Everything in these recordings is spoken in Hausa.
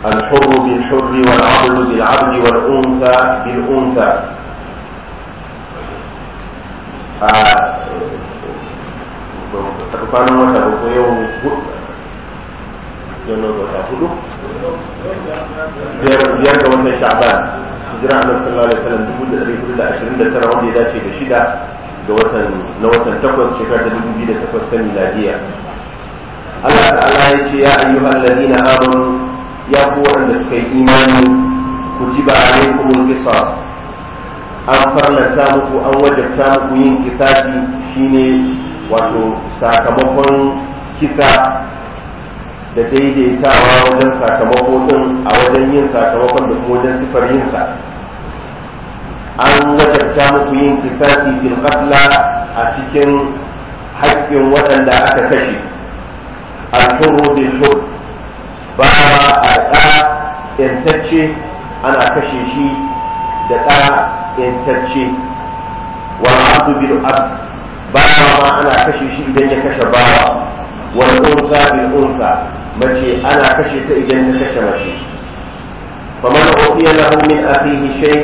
الحر بالحر والعبد بالعبد والأنثى بالأنثى tsakanin wata uku yau yana wata hudu biyar ga watan sha'ban hijira annabi sallallahu alaihi wasallam dubu da ɗari hudu da ashirin da tara wanda ya dace da shida ga watan na watan takwas shekara ta dubu biyu da takwas ta miladiya Allah ta'ala ya ce ya ayyuhal ladina amanu ya ku waɗanda suka yi imani kutiba alaikumul qisas an farlanta muku an wajabta muku yin kisasi shine wato sakamakon kisa da daidaitawa wajen sakamako din a wajen yin sakamakon da kuma wajen sifar yinsa an wajabta muku yin kisasi fil qatla a cikin haƙƙin waɗanda aka kashe al-hurru bil hurr ba a ɗa yantacce ana kashe shi da ɗa yantacce wal abdu bil abd bawa ma ana kashe shi idan ya kashe bawa wal unsa bil unsa mace ana kashe ta idan ta kashe mace faman ufiya lahu min akhihi shay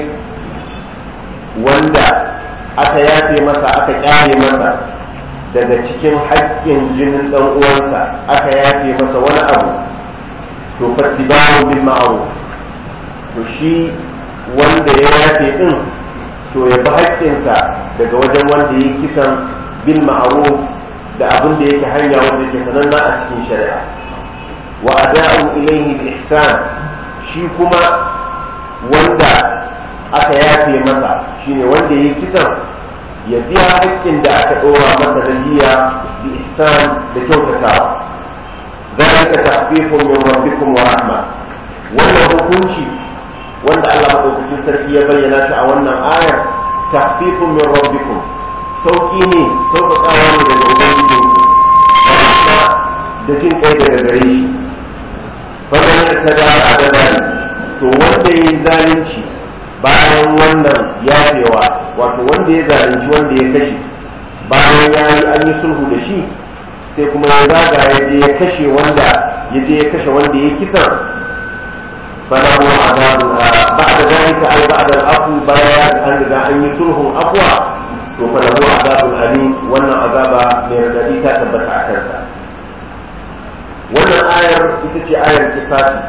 wanda aka yafe masa aka kyale masa daga cikin haƙƙin jinin ɗan uwansa aka yafe masa wani abu to fattibahu bil ma'ruf to shi wanda ya yafe din to ya bi haƙƙinsa daga wajen wanda ya kisan bil ma'ruf da abin da yake hanya wanda yake sananna a cikin shari'a wa ada'u ilayhi bi ihsan shi kuma wanda aka yafe masa shine wanda ya kisan ya biya haƙƙin da aka ɗora masa da diya bi ihsan da kyautatawa ذلك تخفيف من ربكم ورحمة wannan hukunci wanda Allah maɗaukakin sarki ya bayyana shi a wannan ayar tahfifun min rabbikum sauki ne sauƙaƙawa ne daga ubangijinku da da jin kai daga gare shi fadan ya ta da adadari to wanda ya yi zalunci bayan wannan yafewa wato wanda ya zalunci wanda ya kashe bayan ya yi an yi sulhu da shi sai kuma ya zaga ya je ya kashe wanda ya je ya kashe wanda ya kisan فله عذاب بعد ذلك أي بعد العفو بيان أن إذا أن يسلهم أقوى فله عذاب أليم وأن عذاب من الذي تثبت عكسا وأن آية تتي آية الكفاسي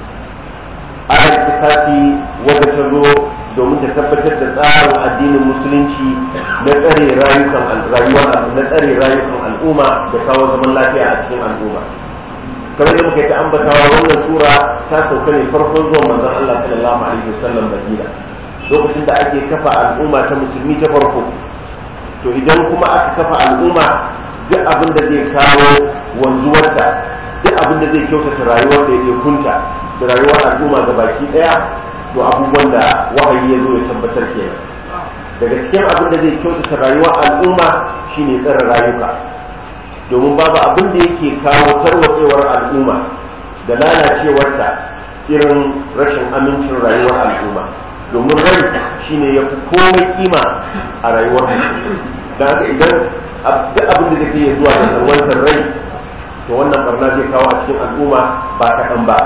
آية الكفاسي وذكروا domin ta tabbatar da tsarin addinin musulunci na tsare rayukan rayuwa na tsare rayukan al'umma da kawo zaman lafiya a cikin al'umma kamar da muka yi ta ambatawa wannan sura ta sauka ne farkon zuwan manzon Allah sallallahu alaihi wasallam Madina lokacin da ake kafa al'umma ta musulmi ta farko to idan kuma aka kafa al'umma duk abin da zai kawo wanzuwarta duk abin da zai kyautata rayuwar da ya kunta da rayuwar al'umma ga baki daya to abubuwan da wahayi ya zo ya tabbatar kenan daga cikin abin da zai kyautata rayuwar al'umma shine tsare rayuka domin babu abin da yake kawo tarwatsewar al'umma da lalacewarta irin rashin amincin rayuwar al'umma domin rai shine ya fi komai kima a rayuwar mutum da haka idan duk abin da zai iya zuwa da salwantar rai to wannan barna zai kawo a cikin al'umma ba kaɗan ba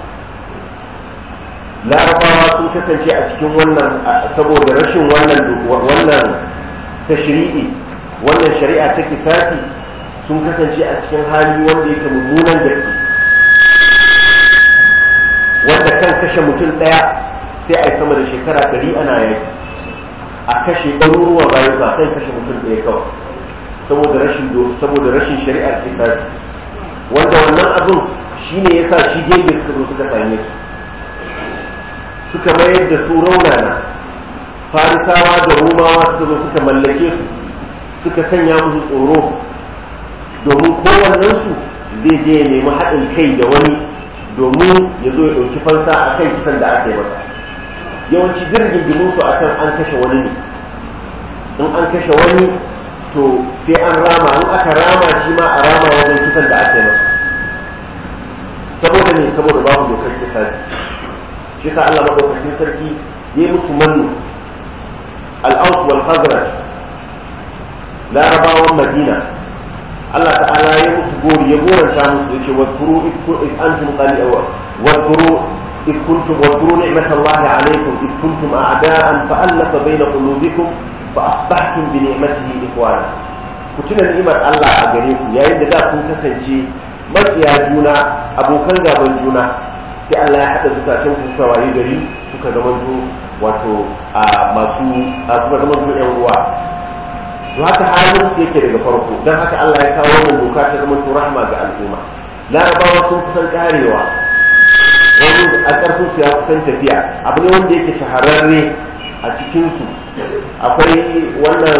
larabawa sun kasance a cikin wannan saboda rashin wannan wannan tashri'i wannan shari'a ta kisasi sun kasance a cikin hali wanda yake mummunan gaske wanda kan kashe mutum ɗaya sai a yi sama da shekara ɗari ana yaki a kashe ɗaruruwan rayuka kan kashe mutum ɗaya kawai saboda rashin saboda rashin shari'ar kisasi wanda wannan abin shine yasa shi gege suka zo suka same su suka mayar da su raunana farisawa da rumawa suka zo suka mallake su suka sanya musu tsoro domin kowannensu zai je ya nemi haɗin kai da wani domin ya zo ya ɗauki fansa a kan kisan da aka yi masa yawanci jirgin su a kan an kashe wani ne in an kashe wani to sai an rama in aka rama shi ma a rama wajen kisan da aka yi masa saboda ne saboda babu dokar kisa shi sa Allah maɗaukakin sarki ya yi musu mannu al'aus wal khazraj larabawan madina Allah ta'ala ya musu gori ya goranta musu yace wa kuru id antum qali wa kuru id kuntum wa kuru ni'matallahi alaykum id kuntum a'da'an fa alafa bayna qulubikum fa asbahtum bi ni'matihi ikhwana ku tuna ni'imar Allah a gare ku yayin da da kun kasance makiya juna abokan gaban juna sai Allah ya haɗa zukatan ku kuka waye gari kuka zamanto wato a masu kuka zamanto yan uwa to haka halin su yake daga farko dan haka Allah ya kawo wannan doka ta zamanto rahma ga al'umma larabawa sun kusan karewa wani a ƙarfin su ya kusan tafiya abu ne wanda yake shahararre a cikin su akwai wannan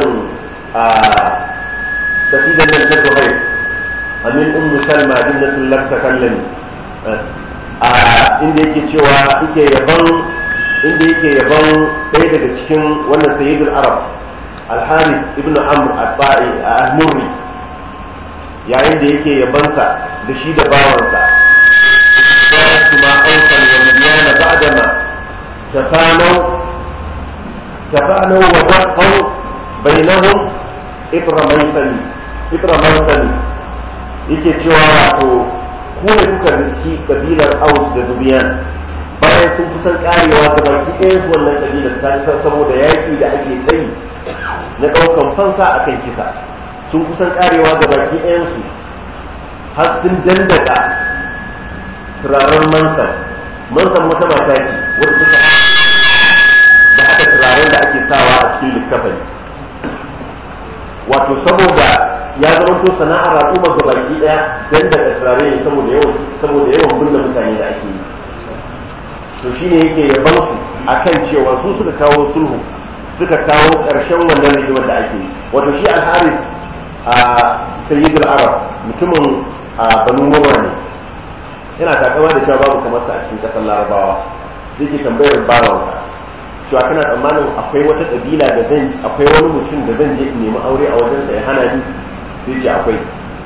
tafsirin nan ta Zuhair amin ummu salma jinnatul lam takallami a inda yake cewa yake yaban inda yake yaban ɗaya daga cikin wannan sayyidul arab al-harith ibn amr al-ba'i al-murri yayin da yake yabansa da shi da bawansa كانت ما أوصل ومديان بعدما تفانوا تفانوا وبقوا بينهم إطر ميسني إطر ميسني yake cewa wato ku ne kuka riski kabilar aus da dubiyan bayan sun kusan karewa ga baki ɗayan su wannan kabilar ta san saboda yaƙi da ake tsayi na ɗaukan fansa akan kisa sun kusan karewa ga baki ɗayan su har sun dandaka turaren mansan mansan wata mata ce wadda suka da haka turaren da ake sawa a cikin likkafani wato saboda ya zama to sana'ar al'umma ga baki daya dan daga turare ne saboda yawan saboda yawan binne mutane da ake yi to shine yake yaban su akan cewa su suka kawo sulhu suka kawo karshen wannan rigimar da ake yi wato shi al-harith a sayyidul arab mutumin a banu murra ne yana takama da cewa babu kamar sa a cikin kasar larabawa sai ke tambayar bawansa cewa kana tsammanin akwai wata kabila da zan akwai wani mutum da zan je in nemi aure a wajensa ya hana ni sai ce akwai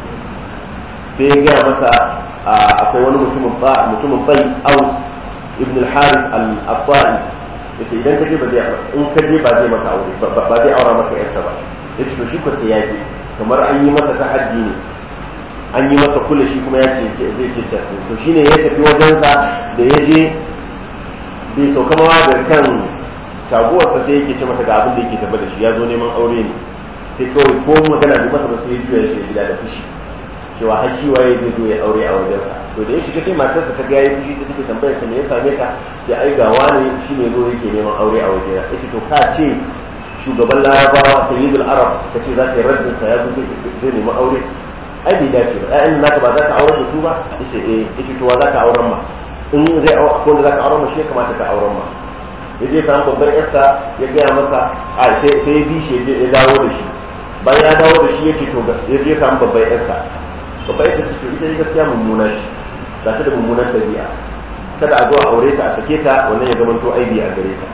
sai ya gaya masa akwai wani mutumin ba mutumin bai aus ibn al-harith al-afai yace idan ka je ba zai in ka je ba zai maka aure ba zai aura maka yarsa ba yace to shi ko sai ya je kamar an yi masa tahaddi ne an yi masa kula shi kuma ya ce zai ce ce to shine ya tafi wajensa da ya je bai sauka mawa da kan taguwarsa sai yake ce masa ga abin da yake tafi da shi ya zo neman aure ne sai kawai ko magana bai masa ba sai ya juya shi gida da fushi cewa har shi waye zai zo ya aure a wajensa to da ya shiga sai matarsa ta ga yayi fushi ta take tambayar sa me ya same ka sai ai ga wani shine zo yake neman aure a wajena yace to ka ce shugaban larabawa sayyidul arab kace za ka yi raddin sa ya zo zai neman aure ai bai dace ba ƴaƴan naka ba za ka aurar da su ba yace eh yace to wa za ka auren ma in zai aure ko da za ka auren ma shi ya kamata ka auren ma ya je samu babbar yarsa ya gaya masa a sai sai ya bi shi ya dawo da shi bayan ya dawo da shi yake to ya je samu babbar yarsa babbar yarsa ce to ita ne gaskiya mummuna shi ga ta da mummunar dabi'a kada a zo a aure ta a sake ta wannan ya zama to aibi a gare ta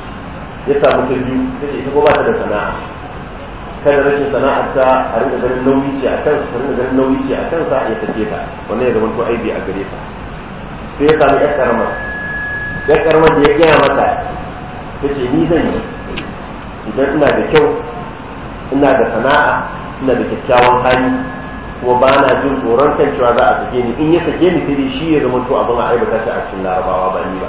ya samu ta biyu ta ce ita ko ba ta da sana'a kada rashin sana'ar ta a rinka ganin nauyi ce a kansa ta rinka ganin nauyi ce a kansa ya sake ta wannan ya zama to aibi a gare ta sai ya samu yar karamar yar karamar da ya gaya mata ta ce ni zan yi idan ina da kyau ina da sana'a ina da kyakkyawan hali kuma ba na jin tsoron kan cewa za a sake ni in ya sake ni sai dai shi ya zama to abin a aibata shi a cikin larabawa ba ni ba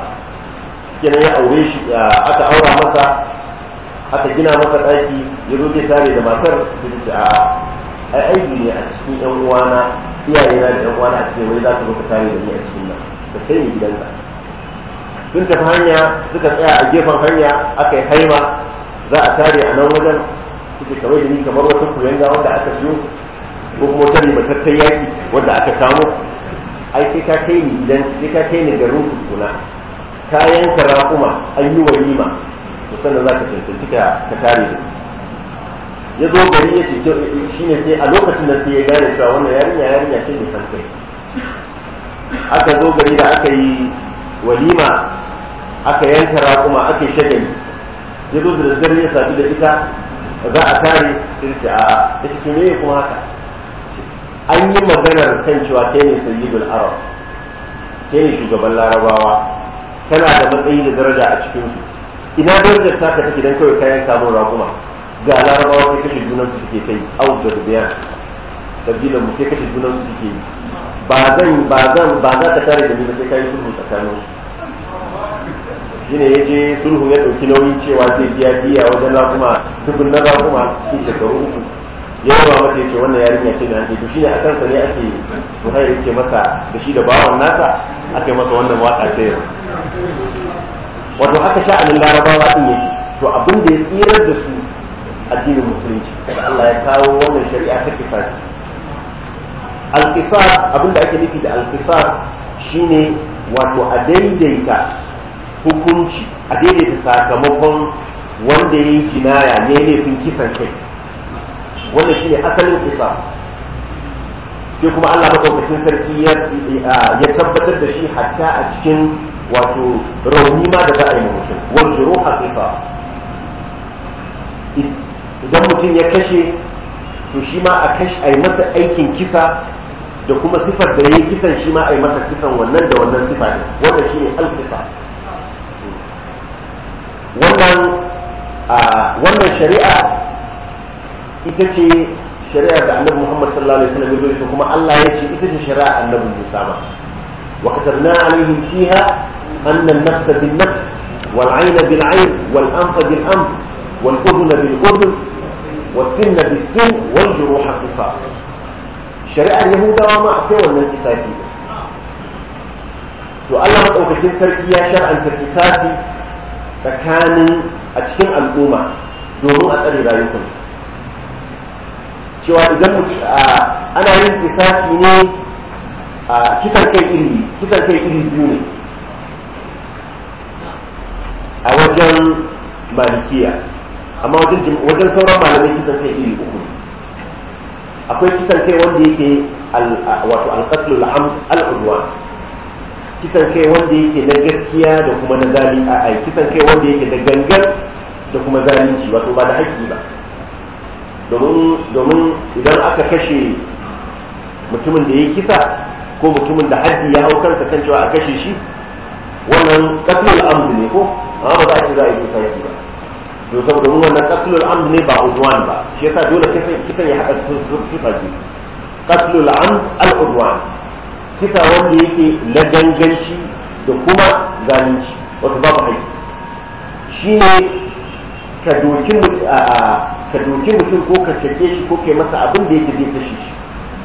kenan ya aure shi aka aura masa aka gina masa ɗaki ya zo zai tare da matar sai ta ce a ai aiki ne a cikin yan uwana iyaye na da yan uwana a cikin wai za ka zo ka tare da ni a cikin nan ka kai ni gidanka sun tafi hanya suka tsaya a gefen hanya aka yi haima za a tare a nan wajen suke kamar da ni kamar wata kuyanga wanda aka siyo ko kuma wata ribatattar yaki wanda aka kamo ai sai ka kai ni gidan sai ka kai ni garin kuna kayan karakuma an yi walima to sannan za ka cancanci ka tare da ya zo gari ya ce shi ne sai a lokacin da sai ya gane cewa wannan yarinya yarinya ce mai san kai aka zo gari da aka yi walima aka yanka raƙuma aka yi shagali ya zo da daddare ya sadu da ita za a tare sai ce a ya ce me kuma haka an yi maganar kan cewa kai ne sayyidul arab kai ne shugaban larabawa kana da matsayi da daraja a cikinsu ina darajar taka take dan kawai kayan kamun raƙuma ga larabawa sai kashe junan su suke kai au da rubiya kabilan mu sai kashe junan su suke yi ba zan ba zan ba za ka tare da ni ba sai kai sulhu tsakanin su shine ya je sulhu ya dauki nauyin cewa zai biya biya wajen rakuma dubun na rakuma cikin shekaru uku ya yawa mata ya ce wannan yarinya ce da ake to shine a kansa ne ake zuhair yake masa da shi da bawan nasa aka yi masa wannan waka ce wato haka sha'anin larabawa din yake to abin da ya tsirar da su addinin musulunci Allah ya kawo wannan shari'a ta kisasi al-qisas abin da ake nufi da al-qisas shine wato a daidaita hukunci a daidaita sakamakon wanda ya yi kinaya ne laifin kisan kai wannan shine asalin qisas sai kuma Allah madaukakin sarki ya tabbatar da shi hatta a cikin wato rauni ma da za a yi mutum wal juruha qisas idan mutum ya kashe to shi ma a kashe a yi masa aikin kisa da kuma sifar da ya yi kisan shi ma a yi masa kisan wannan da wannan sifa ne wannan shine al-qisas wannan wannan shari'a ita ce shari'a da annabi Muhammad sallallahu alaihi wasallam ya zo kuma Allah ya ce ita ce shari'a annabi Musa ma wa katabna alaihim fiha anna an-nafs bin-nafs wal-'ayna bil-'ayn wal-anfa bil-anf wal-udhna bil-udhn was-sinna bis-sin wal-juruha qisas shari'ar yahudawa ma akwai wannan kisasi to Allah madaukakin sarki ya shar'anta kisasi tsakanin a cikin al'umma domin a tsare rayukansu cewa idan ana yin kisasi ne a kisan kai iri kisan kai iri biyu ne a wajen malikiya amma wajen sauran malamai kisan kai iri uku ne akwai kisan kai wanda yake wato alƙatlul al'udwan kisan kai wanda yake na gaskiya da kuma na zali a kisan kai wanda yake da gangan da kuma zalunci wato ba da haƙƙi ba domin idan aka kashe mutumin da ya kisa ko mutumin da haddi ya hau kansa kan cewa a kashe shi wannan qatlul amd ne ko amma ba za a ce za a yi kisa shi ba to saboda mun wannan qatlul amd ne ba udwan ba shi yasa dole kisan ya haɗa sifa biyu qatlul amd al udwan kisa wanda yake na ganganci da kuma zalunci wato babu haƙƙi shine ka doki ka doki mutum ko ka cake shi ko kai masa abin da yake zai kashe shi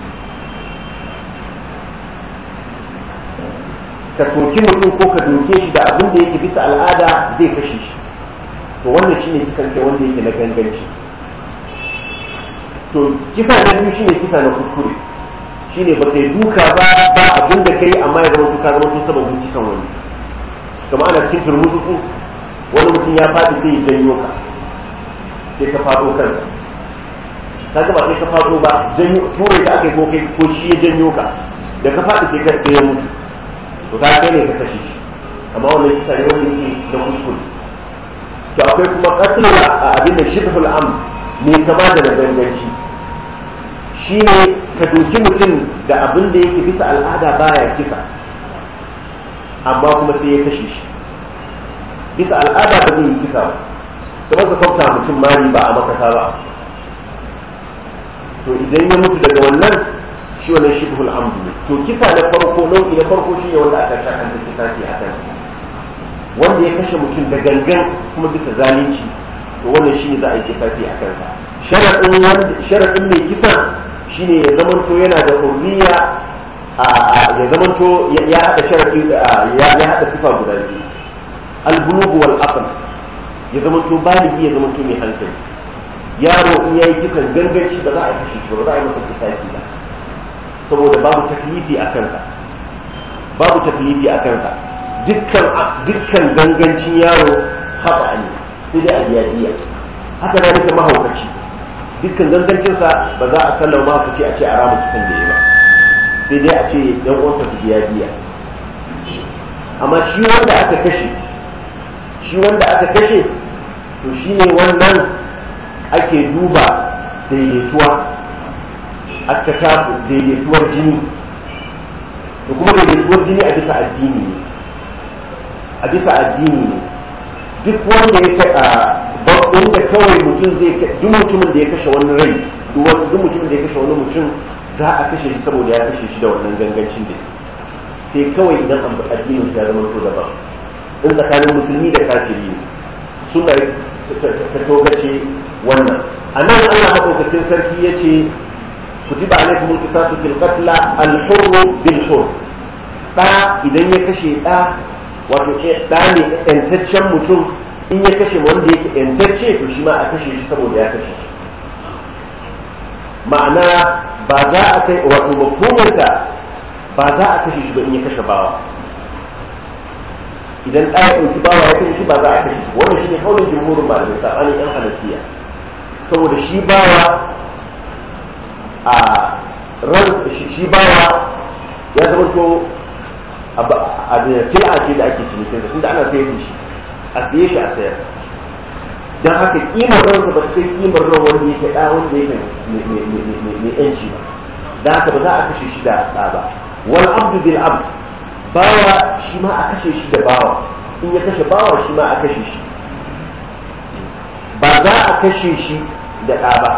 ka soki mutum ko ka doke shi da abin da yake bisa al'ada zai kashe shi to wannan shine kisan kai wanda yake na ganganci to kisa na biyu shine kisa na kuskure shine ba kai duka ba ba abin da kai amma ya zama ka zama sababin kisan wani kamar ana cikin turmutsu wani mutum ya faɗi sai ya janyo ka sai ka faɗo kansa ka ga ba sai ka faɗo ba janyo ture ka aka yi ko kai ko shi ya janyo ka da ka faɗi sai ka sai ya mutu to ka kai ne ka kashe shi amma wannan kisa ne wanda yake na kuskure to akwai kuma qatl abin da shibhul am ne kama da na ganganci shine ka doki mutum da abin da yake bisa al'ada baya kisa amma kuma sai ya kashe shi bisa al'ada ba zai yi kisa ba kamar ka kwafta mutum mari ba a makasa ba to idan ya mutu daga wannan shi wannan shibhul amdu ne to kisa na farko nau'i na farko shi ne wanda aka shakanta kisa shi a kansa wanda ya kashe mutum da gangan kuma bisa zalunci to wannan shi ne za a yi kisa shi a kansa sharaɗin mai kisa shine ya zamanto yana da hurriya ya zamanto ya haɗa sharaɗi ya haɗa sifa guda biyu albulugu wal aql ya zamanto baligi ya zamanto mai hankali yaro in yayi kisan ganganci ba za a kashe shi ba za a yi masa kisasi ba saboda babu taklifi a kansa babu taklifi a kansa dukkan dukkan gangancin yaro haɓa ne sai dai a biya diya haka na nika mahaukaci dukkan gangancinsa ba za a sallama mahaukaci a ce a rama kisan da ya ba sai dai a ce yan uwansa su biya diya amma shi wanda aka kashe shi wanda aka kashe to shi ne wannan ake duba daidaituwa attakafu daidaituwar jini da kuma daidaituwar jini a bisa addini ne a bisa addini ne duk wanda ya taɓa da kawai mutum zai duk mutumin da ya kashe wani rai duk mutumin da ya kashe wani mutum za a kashe shi saboda ya kashe shi da wannan gangancin da sai kawai idan an addinin ya zama to daban in tsakanin musulmi da kafiri ne suna ta togace wannan a nan Allah maɗaukakin sarki ya ce kutiba alaikum al-qisas fil qatl al-hurr bil hurr da idan ya kashe da wato da ne yantaccen mutum in ya kashe wanda yake yantacce to shi ma a kashe shi saboda ya kashe shi ma'ana ba za a kai wato mafhumarsa ba za a kashe shi ba in ya kashe bawa idan ɗa ya ɗauki bawa ya kashe shi ba za a kashe shi wannan shine kaulin jumhurin malamai sabanin yan hanafiya saboda shi bawa a ran shi bawa ya zama to a da sil'a ce da ake cinikin sa tunda ana sayar da shi a siye shi a sayar dan haka kimar ransa ba ta kai kimar ran wanda yake da wanda yake mai yanci ba dan haka ba za a kashe shi da ɗa ba wal abdu bil abd bawa shi ma a kashe shi da bawa in ya kashe bawa shi ma a kashe shi ba za a kashe shi da ɗa ba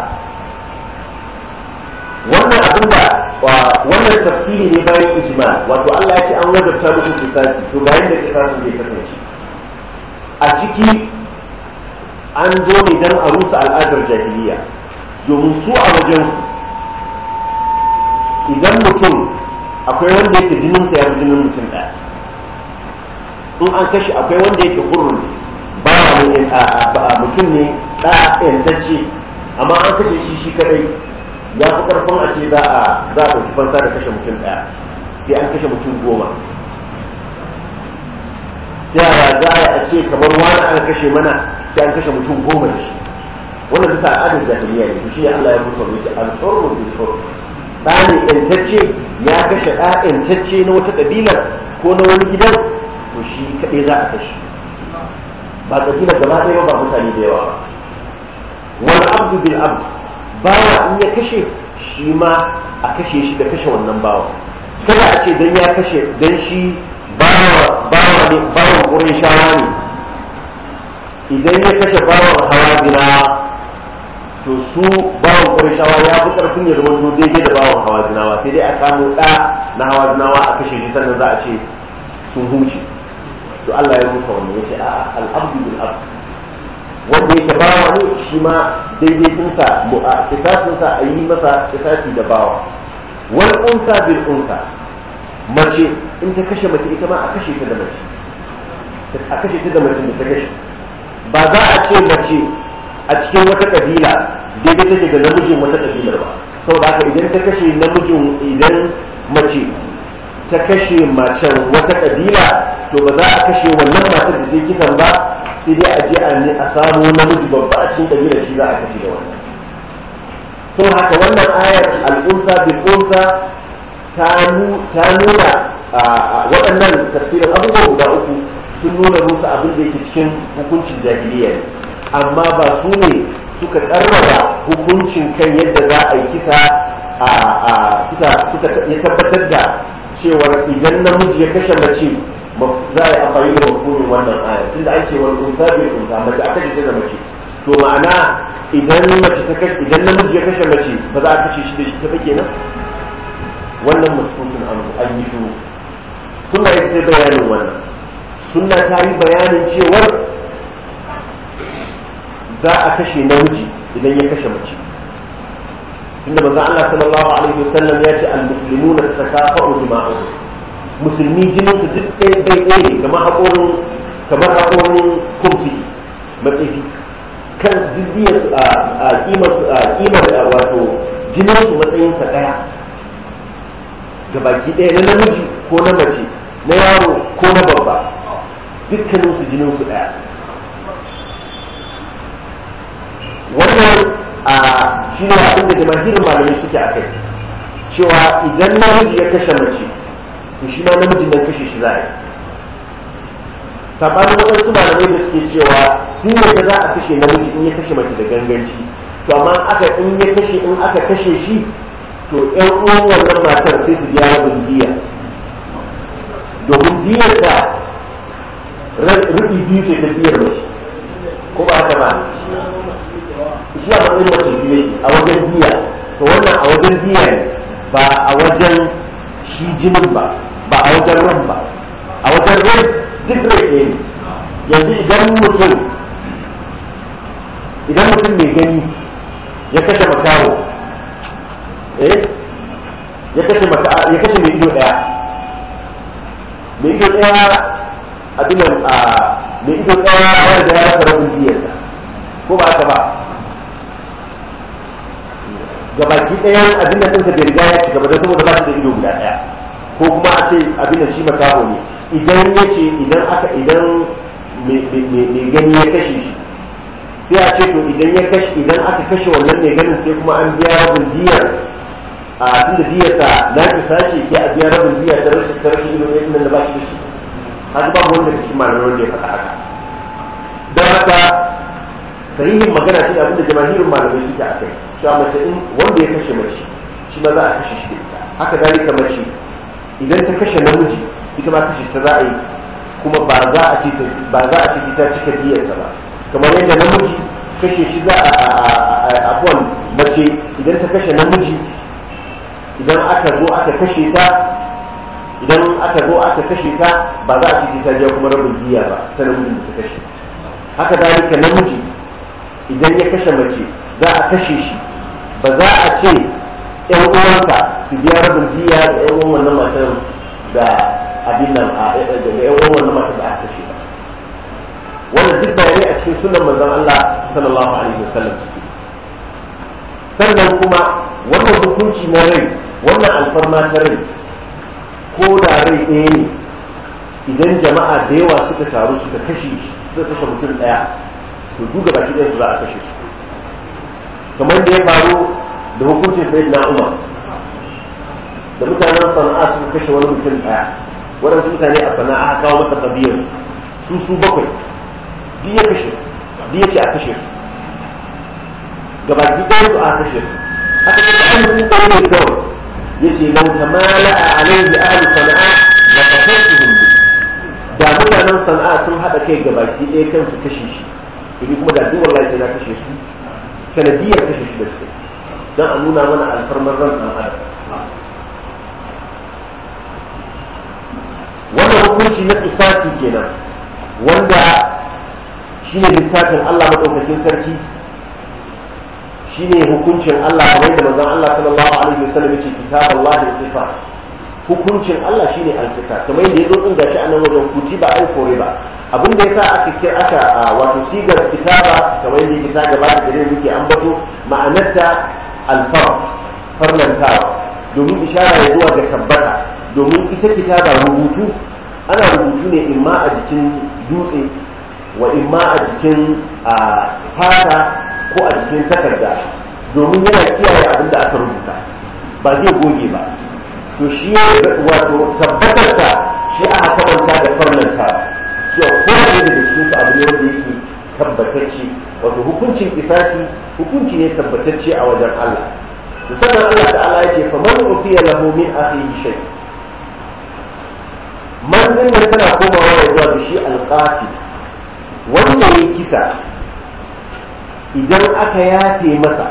wannan abin da wannan tafsiri ne bayan ijma wato Allah ya ce an wajabta muku kisasi to bayan da kisasin zai kasance a ciki an zo ne dan a rusa al'adar jahiliya domin su a wajen su idan mutum akwai wanda yake jininsa ya jinin mutum ɗaya in an kashe akwai wanda yake hurun ba mutum ne ɗaya yantacce amma an kashe shi shi kadai ya fi karfin a ce za a za a ɗauki fansa da kashe mutum ɗaya sai an kashe mutum goma ta yaya za a ce kamar wani an kashe mana sai an kashe mutum goma da shi wannan duka al'adar jahiliya ne shi Allah ya musa mai al-hurru bil hurr ɗa ne ƴantacce ya kashe ɗa ƴantacce na wata ƙabilar ko na wani gidan to shi kaɗai za a kashe ba ƙabilar gaba ɗaya ba mutane da yawa ba wal abdu bil abd bawa in ya kashe shi ma a kashe shi da kashe wannan bawa kada a ce dan ya kashe dan shi bawa bawa ne bawan ƙurin shawa ne idan ya kashe bawan hawa ginawa to su bawan ƙurishawa ya fi ƙarfin ya zama daidai da bawan hawa zinawa sai dai a kamo ɗa na hawa zinawa a kashe shi sannan za a ce sun huce to Allah ya rufa wannan yace a al'abdu bil abd wanda yake bawa ne shi ma daidai dinsa kisasin sa a yi masa kisasi da bawa wal unsa bil unsa mace in ta kashe mace ita ma a kashe ta da mace a kashe ta da mace da ta kashe ba za a ce mace a cikin wata kabila daidai take da namijin wata kabilar ba saboda haka idan ta kashe namijin idan mace ta kashe macen wata kabila to ba za a kashe wannan matar da zai kisan ba sai dai a je a ne a samu namiji babba a cikin kabila shi za a kashe da wannan to haka wannan ayar al'unsa bil unsa ta nuna waɗannan tafsirin abubuwa guda uku sun nuna musu abin da yake cikin hukuncin jahiliya ne amma ba su ne suka karraba hukuncin kan yadda za a yi kisa a suka ya tabbatar da cewar idan namiji ya kashe mace za a yi amfani da hukumin wannan aya tunda an ce wani unsa bai unsa mace aka kashe da mace to ma'ana idan mace ta kashe idan namiji ya kashe mace ba za a kashe shi da shi ta fa kenan wannan muskutun an yi shuru suna yi sai bayanin wannan sunna ta yi bayanin cewar za a kashe namiji idan ya kashe mace tunda manzon Allah sallallahu alaihi wasallam ya ce al-muslimuna tatakafa'u dima'uhum musulmi jinin su duk ɗaya bai ɗaya ne kamar haƙorin kamar haƙorin kumsi matsayi kan jiddiyar a kimar kimar wato jinin su matsayin sa ɗaya ga baki ɗaya na namiji ko na mace na yaro ko na babba dukkanin su jinin su ɗaya wannan a shi ne abin da jama'irin malamai suke a kai cewa idan namiji ya kashe mace to shi ma namijin nan kashe shi za a yi sabanin waɗansu malamai da suke cewa sun yadda za a kashe namiji in ya kashe mace da ganganci to amma aka in ya kashe in aka kashe shi to ƴan uwan wannan matar sai su biya rabin diya domin diyar da rubi biyu ce ta diyar mace ko ba haka ba shi a matsayin mace biyu a wajen diya to wannan a wajen diya ne ba a wajen shi jinin ba ba a wajen ran ba a wajen ran duk rai ɗaya ne yanzu idan mutum idan mutum mai gani ya kashe makawo eh ya kashe maka ya kashe mai ido daya mai ido daya abin a mai ido daya wanda ya rasa rabin diyarsa ko ba haka ba gabaki ɗayan abin da ɗinsa bai riga ya ci gaba da saboda ba shi da ido guda ɗaya ko kuma a ce abin da shi makaho ne idan ya ce idan aka idan mai gani ya kashe shi sai a ce to idan ya kashe idan aka kashe wannan mai ganin sai kuma an biya rabin diyar a tun da diyarsa na ki sace ke a biya rabin diyar ta rashin ta rashin ido ɗaya nan da ba shi da shi haka babu wanda cikin malamai wanda ya faɗa haka don haka sahihin magana shi abinda jama'irin malamai suke a kai cewa mace in wanda ya kashe mace shi ma za a kashe shi da ita haka dalika mace idan ta kashe namiji ita ma kashe ta za a yi kuma ba za a ce ba za a ce ta cika diyarsa ba kamar yadda namiji kashe shi za a abuwan mace idan ta kashe namiji idan aka zo aka kashe ta idan aka zo aka kashe ta ba za a ce ta biya kuma rabin diya ba ta namijin da ta kashe haka dalika namiji idan ya kashe mace za a kashe shi ba za a ce yan uwansa su biya rabin diya da yan uwan wannan matar da abin nan da yan uwan wannan matar da aka kashe ba wannan duk bayanai a cikin sunan manzon Allah sallallahu alaihi wasallam suke sannan kuma wannan hukunci na rai wannan alfarma ta rai ko da rai ɗaya ne idan jama'a da yawa suka taru suka kashe suka kashe mutum ɗaya to duka baki ɗaya su za a kashe su kamar da ya faru da hukuncin sai na umar da mutanen sana'a suka kashe wani mutum ɗaya waɗansu mutane a sana'a aka kawo masa kabiyar su su bakwai duk ya kashe duk ya ce a kashe su gabaki ɗaya su a kashe su aka kashe an yi ɗaya ne kawai ya ce lau tamala a alaihi ahli sana'a la kasasuhum bi da mutanen sana'a sun haɗa kai gabaki ɗaya kansu kashe shi idan kuma da duk wallahi sai na kashe su sanadiyar kashe shi da suke don a nuna mana alfarmar ran ɗan adam wannan hukunci na kisasi kenan wanda shi ne littafin Allah maɗaukakin sarki shi ne hukuncin Allah kamar da manzon Allah sallallahu alaihi wasallam yace kitaballahi al-qisas hukuncin Allah shine al-qisas kamar yadda yazo din gashi a nan wajen kutiba ai kore ba abin da yasa aka kira aka wato sigar kitaba kamar yadda yake ta gaba da gare muke ambato ma'anarta al-fard farlantawa domin ishara ya zuwa ga tabbata domin ita kitaba rubutu ana rubutu ne imma a jikin dutse wa imma a jikin fata ko a jikin takarda domin yana kiyaye abin da aka rubuta ba zai goge ba to shi wato tabbatarsa shi aka kamanta da farlanta shi ko ne da cikin su abu ne wanda yake tabbatacce wato hukuncin kisasi hukunci ne tabbatacce a wajen Allah to sannan Allah ta'ala yake fa man utiya lahu min akhihi shay man din nan tana komawa ya zuwa da shi alqatil wanda ya kisa idan aka yafe masa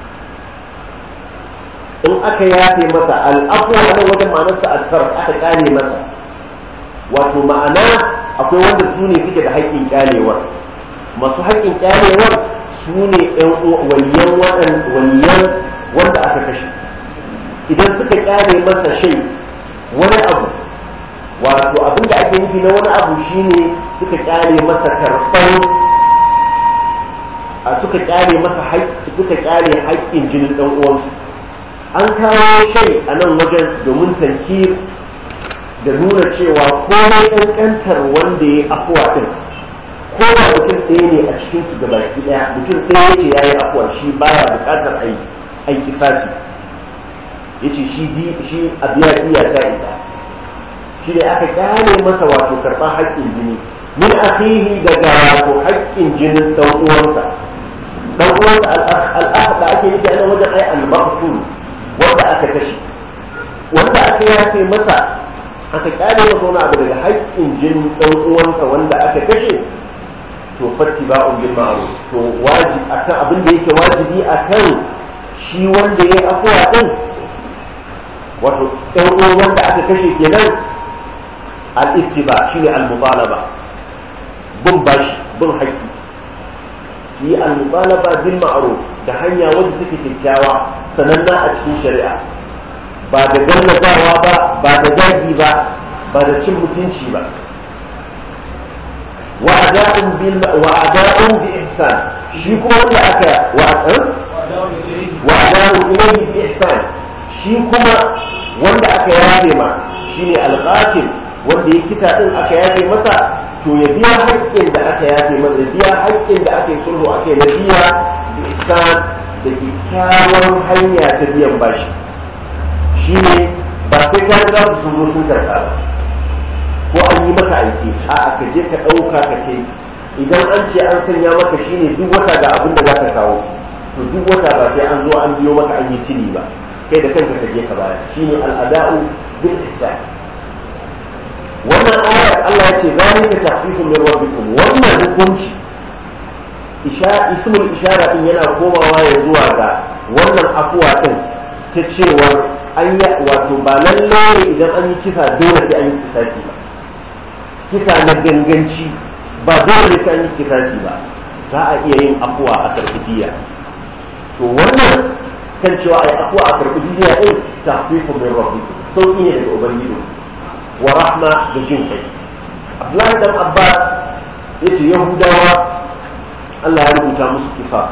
in aka yafe masa al'afu a nan wajen ma'anarsa alfar aka kare masa wato ma'ana akwai wanda su ne suke da haƙƙin kyalewar masu haƙƙin kyalewar su ne waliyan waliyan wanda aka kashe idan suka kyale masa shai wani abu wato abin da ake nufi na wani abu shine suka kyale masa karfan a suka kyale masa suka kyale haƙƙin jinin ɗan uwansu an kawo shai a nan wajen domin tankir da nuna cewa komai ƙanƙantar wanda ya afuwa ɗin ko da mutum ɗaya ne a cikin su gabaki ɗaya mutum ɗaya ce ya yi afuwa shi baya buƙatar aiki sasi ya ce shi a biya iya ta isa shi ne aka kyale masa wato karɓar haƙƙin jini min akhihi daga wato haƙƙin jinin ɗan uwansa ɗan uwansa al'ah da ake nufi a nan wajen ai al-maqtul wanda aka kashe wanda aka yafe masa aka kyale masa wani abu daga haƙƙin jinin ɗan uwansa wanda aka kashe to fatti ba'un bil ma'ruf to wajibi akan abin da yake wajibi akan shi wanda yayi afuwa din wato ɗan uwan wanda aka kashe kenan al-ittiba shine al-mutalaba bin bashi bin haƙƙi su yi al-mutalaba bil ma'ruf da hanya wanda suke kyakkyawa sananna a cikin shari'a ba da gallazawa ba ba da zagi ba ba da cin mutunci ba wa ada'un bil wa ada'un bi ihsan shi kuma wanda aka wa wa ada'un ilayhi bi ihsan shi kuma wanda aka yafe ma shine alqatil wanda ya kisa din aka yafe masa to ya biya haƙƙin da aka yafe masa ya biya haƙƙin da aka yi sulhu aka yi na biya bi ihsan da kyakkyawan hanya ta biyan bashi shine ba sai ka ga su zo sun karɓa ba ko an yi maka aiki a ka je ka ɗauka ka kai idan an ce an sanya maka shine duk wata ga abin da za ka kawo to duk wata ba sai an zo an biyo maka an yi cini ba kai da kanka ka je ka baya shine al'ada'u bil ihsan wannan ayar Allah ya ce zalika tahfifun min rabbikum wannan hukunci ismul ishara din yana komawa ya zuwa ga wannan afuwa din ta cewar an yi wato ba lalle idan an yi kisa dole sai an yi kisaci ba kisa na ganganci ba dole sai an yi kisaci ba za a iya yin afuwa a karɓi jiya to wannan kan cewa ai afuwa a karɓi jiya din tahfifun min rabbikum sauki ne daga ubangiji wa rahma da jin kai Abdullahi dan Abbas yace Yahudawa Allah ya rubuta musu kisa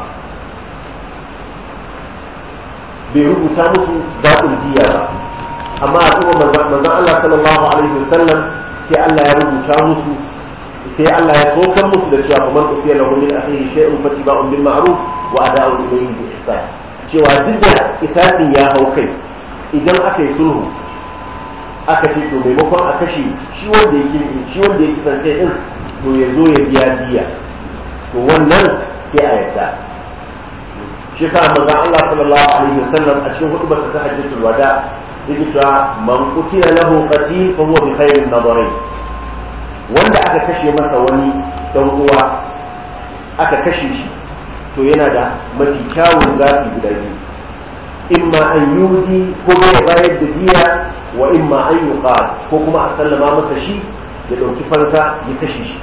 bai rubuta musu daɗin diya ba amma a kuma manzon Allah sallallahu alaihi wasallam sai Allah ya rubuta musu sai Allah ya tokar musu da cewa kamar ufiya lahu min akhihi shay'un fatiba'un bil ma'ruf wa ada'un ilayhi bi ihsan cewa duk da isasin ya hau kai idan aka yi sulhu aka ce to maimakon a kashe shi wanda ya shi wanda ya kisan kai din to ya zo ya biya diya to wannan sai a yarda shi yasa manzon Allah sallallahu alaihi wasallam a cikin hutubar ta hajjatul wada yake cewa man qutila lahu qatil fa huwa bi khairin nadarain wanda aka kashe masa wani dan uwa aka kashe shi to yana da mafi kyawun zafi guda biyu imma an yudi ko ya bayar da diya wa imma an yuqal ko kuma a sallama masa shi ya dauki fansa ya kashe shi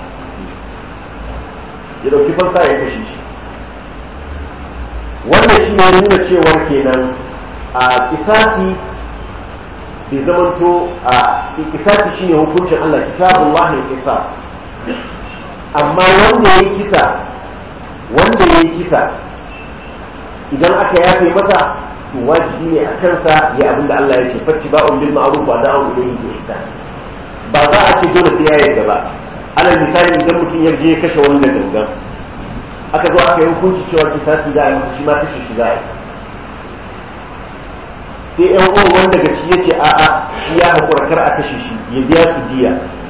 ya dauki fansa ya kashe shi wannan shi ne nuna cewar kenan a kisasi bai zamanto a kisasi shine hukuncin Allah kitabullah ne kisa amma wanda ya kisa wanda ya kisa idan aka yafe masa to wajibi ne a kansa ya abinda Allah ya ce fatti ba'un bil ma'ruf wa da'u ilayhi bi ihsan ba za a ce dole sai ya yarda ba alal misali idan mutum ya je kashe wani da gangan aka zo aka yi hukunci cewa kisasi za a yi shi ma kashe shi za a yi sai yan uwan wani daga ci yace a'a shi ya haƙura kar a kashe shi ya biya su diya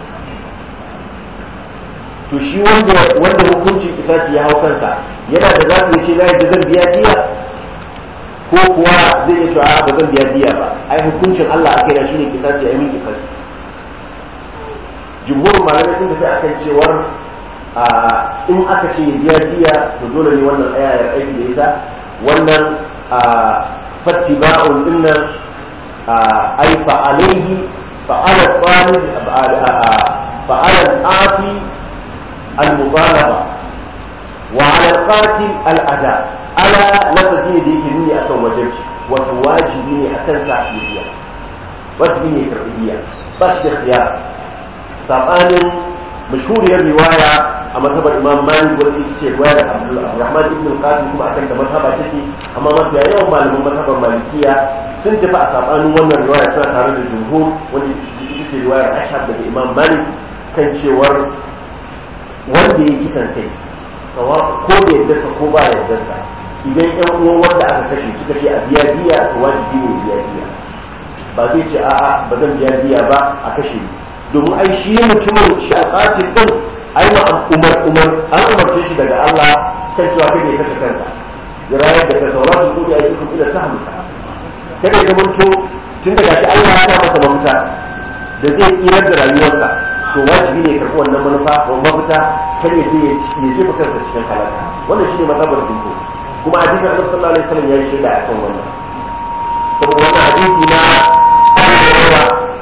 to shi wanda wanda hukuncin kisasi ya hau kansa yana da zafi ya ce na yadda zan biya diya ko kuwa zai iya cewa a'a ba zan biya diya ba ai hukuncin Allah a kaina shine kisasi a yi min kisasi jumhurin malamai sun tafi akan cewar in aka ce biya diya to dole ne wannan ayar aiki da ita wannan fattiba'un dinnan ay fa alayhi fa'ala talib fa'ala al-afi al-mutalaba wa 'ala al-qatil al-ada ala lafazi ne da yake nuni akan wajibci wato wajibi ne akan sa biya wajibi ne karbi biya ba shi da khiyar sabanin mashhuriyar riwaya a matabar imam malik wanda ita ce riwayar abdurrahman ibn qasim kuma akan da mataba take amma mafiya yawan malaman matabar malikiya sun tafi a sabanin wannan riwaya suna tare da jumhur wanda ita ce riwayar ashab daga imam malik kan cewar wanda ya kisan kai sawa ko da yadda ko ba yadda sa idan yan uwan wanda aka kashe suka ce a biya biya to wajibi ne biya biya ba zai ce a'a ba zan biya biya ba a kashe ni domin ai shi mutumin shi a tsatin din ai ma umar umar an umarce shi daga Allah kan cewa kai ne kashe kanka ya rayar da kanka wa su kudi a yi kuma ila sahmu kada ya mutu tun daga shi Allah ya sa masa mafita da zai tsirar da rayuwarsa to wajibi ne karɓi wannan manufa wa mafita kar ya je ya jefa kansa cikin halaka wannan shine mazhabar jinko kuma hadisin Annabi sallallahu alaihi wasallam ya yi shaida akan wannan saboda wannan hadisi na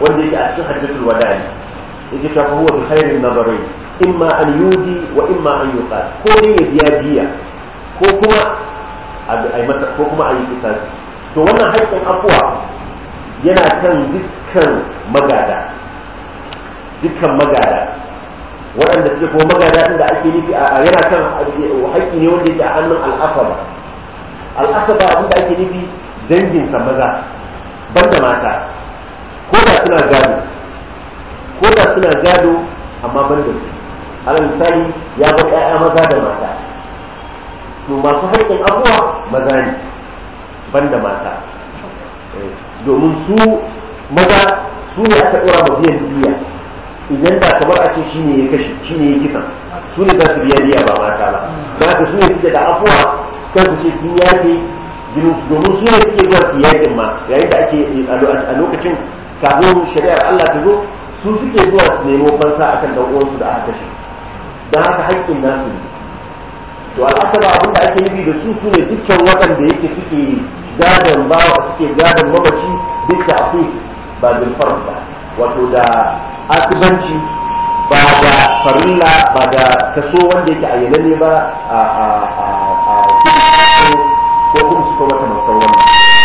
wanda yake a cikin hajjatul wada'i yake cewa fa huwa bi khairin nazarai imma an yudi wa imma an yuqal ko ne ya biya diya ko kuma a yi masa ko kuma a yi kisasi to wannan haƙƙin afuwa yana kan dukkan magada dukkan magada waɗanda suke kuma magada ɗin da ake nufi a yana kan haƙƙi ne wanda yake a hannun al'asaba al'asaba abin da ake nufi danginsa maza banda mata ko da suna gado ko da suna gado amma banda su alal misali ya bar ƴaƴa maza da mata to masu haƙƙin abuwa maza ne banda mata domin su maza su ne aka ɗora ma biyan diya idan da kamar a ce shi ne ya kashe shi ne ya kisan su ne za su biya diya ba mata ba don haka su ne suke da afuwa kan su ce sun yafe jinin su domin su ne suke zuwa su yakin ma yayin da ake a lokacin kafin shari'ar Allah ta zo su suke zuwa su nemo fansa akan dan uwansu da aka kashe don haka haƙƙin nasu ne to al'asaba abin da ake nufi da su su ne dukkan waɗanda yake suke gadon ba suke gadon mamaci duk da asu ba bil farz ba wato da asibanci ba da farilla ba da kaso wanda yake ayyananne ba a a a a ko kuma su ko mata musan wannan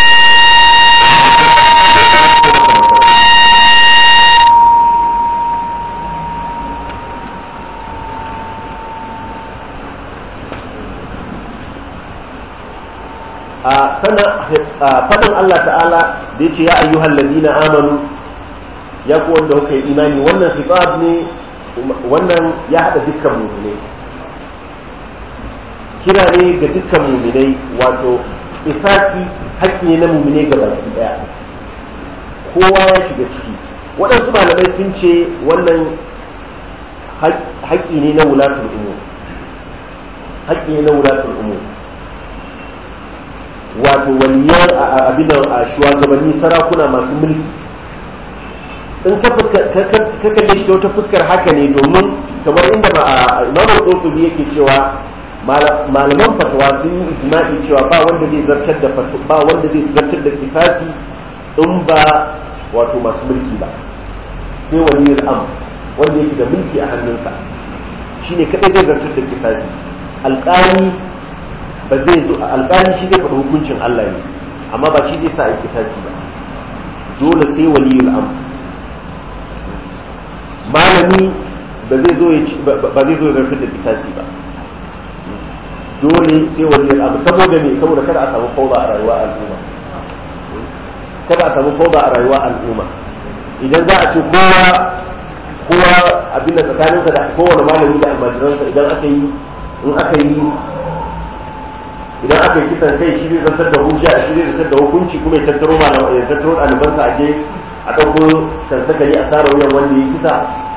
sannan faɗin Allah ta'ala da ya ce ya ayyuhal ladina amanu ya ku wanda kuka yi imani wannan khitab ne wannan ya haɗa dukkan muminai kira ne ga dukkan muminai wato isaki haƙƙi ne na muminai ga baki ɗaya kowa ya shiga ciki waɗansu malamai sun ce wannan haƙƙi ne na wulatul umur haƙƙi ne na wulatul umur wato waliyan abin a shugabanni sarakuna masu mulki in ka kalle shi ta wata fuskar haka ne domin kamar inda imam al-qurtubi yake cewa malaman fatawa sun yi ijma'i cewa ba wanda zai zartar da ba wanda zai zartar da kisasi in ba wato masu mulki ba sai waliyul am wanda yake da mulki a hannunsa shine kadai zai zartar da kisasi alƙali ba zai zo alƙali shi zai faɗi hukuncin Allah ne amma ba shi zai sa a kisasi ba dole sai waliyul am malami ba zai zo ya ba zai zo ya zartar da kisasi ba dole sai waliyul am saboda me saboda kada a samu fauda a rayuwa al'umma kada a samu fauda a rayuwa al'umma idan za a ce kowa kowa abin da tsakaninsa da kowane malami da almajiransa idan aka yi in aka yi idan aka yi kisan kai shi zai zartar da hujja shi zai zartar da hukunci kuma ya tattaro malama ya tattaro ɗalibansa a je a ɗauko sansakari a tsara wuyan wanda ya kisa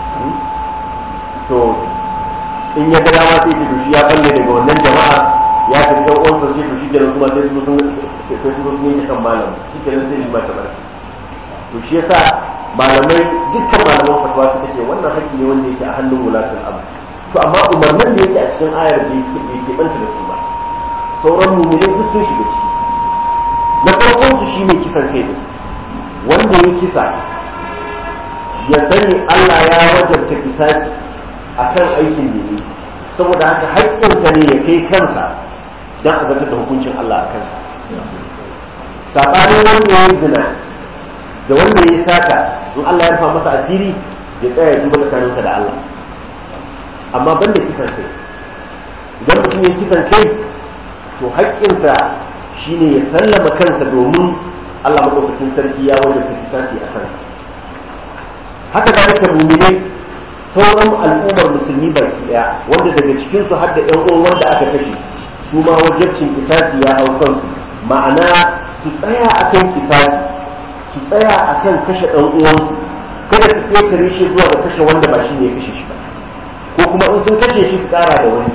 to in ya ga dama sai ce to shi ya balle daga wannan jama'a ya tafi ɗan uwansa ce to shi kenan kuma sai su sun sai su sun yi kan malam shi kenan sai ma ta barka to shi yasa malamai dukkan malaman fatwa suka ce wannan haƙƙi ne wanda yake a hannun wulatul abu to amma umarnin da yake a cikin ayar da yake banta da su ba sauran mummunai duk sun shiga ciki na farkon su shine kisan kai ne wanda ya kisa ya sani Allah ya wajabta kisasi akan aikin da yi saboda haka haƙƙinsa ne ya kai kansa don a zartar da hukuncin Allah a kansa saɓanin wanda ya yi zina da wanda ya yi sata in Allah ya rufa masa asiri ya tsaya ya duba tsakaninsa da Allah amma banda kisan kai idan mutum ya kisan kai to haƙƙinsa shine ya sallama kansa domin Allah maɗaukakin sarki ya wajabta kisasi a kansa haka zalika mumine sauran al'ummar musulmi baki ɗaya wanda daga cikin su har da ƴan uwan wanda aka kashe su ma wajabcin kisasi ya hau kansu ma'ana su tsaya akan kisasi su tsaya akan kashe ɗan uwansu kada su ƙetare shi zuwa ga kashe wanda ba shi ne ya kashe shi ba ko kuma in sun kashe shi su ƙara da wani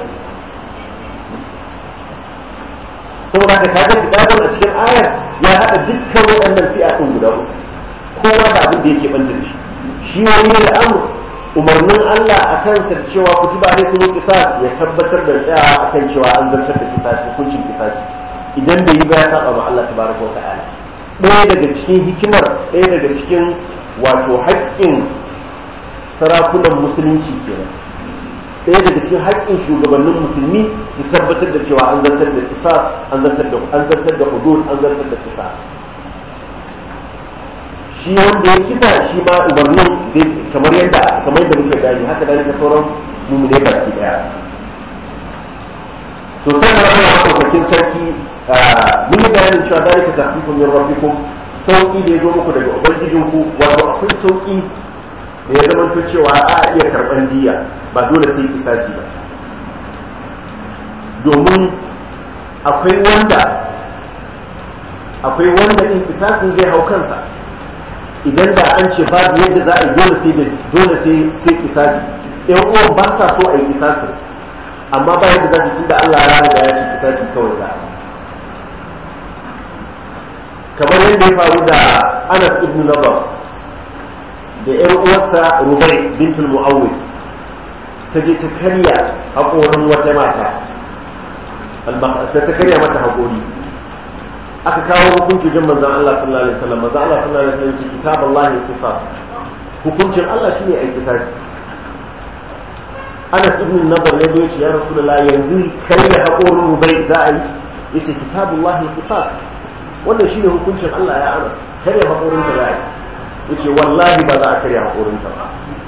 saboda haka kaga kitabun a cikin ayar ya haɗa dukkan waɗannan fi'a ɗin guda uku kowa da abin da yake banta da shi shi wani da amur umarnin Allah a kansa da cewa kutiba ne kuma kisas ya tabbatar da tsayawa akan cewa an zartar da kisas hukuncin kisas idan bai yi ba ya saba ma Allah tabaraka wa ta'ala ɗaya daga cikin hikimar ɗaya daga cikin wato haƙƙin sarakunan musulunci kenan ɗaya daga cikin haƙƙin shugabannin musulmi su tabbatar da cewa an zartar da kisas an zartar da an zartar da hudud an zartar da kisas shi wanda ya kisa shi ma umarnin kamar yadda kamar yadda muke gani haka da ka sauran mummune baki daya to sannan Allah madaukakin sarki mun yi bayanin cewa dalika tahfifu min rabbikum sauki da ya zo muku daga ubangijinku wato akwai sauki da ya zama cewa a iya karban diya ba dole sai kisasi ba domin akwai wanda akwai wanda in kisasin zai hau kansa idan da an ce babu yadda za a yi dole sai dole sai sai kisasi ɗan uwan ba sa so a yi kisasin amma ba yadda za su tunda Allah ya riga ya ce kisasi kawai za a kamar yadda ya faru da Anas ibn Nabar da ƴar uwarsa Rubai bintul Mu'awwid ta je ta karya haƙorin wata mata ta ta karya mata haƙori aka kawo hukunci jin manzon Allah sallallahu alaihi wasallam manzon Allah sallallahu alaihi wasallam ce kitaballahi qisas hukuncin Allah shine ai kisasi Anas ibn Nadar ya zo ya Rasulullah yanzu karya haƙorin Rubai za a yi yace kitabullahi qisas wannan shine hukuncin Allah ya Anas karya haƙorin ta za a yi yace wallahi ba za a karya haƙorin ta ba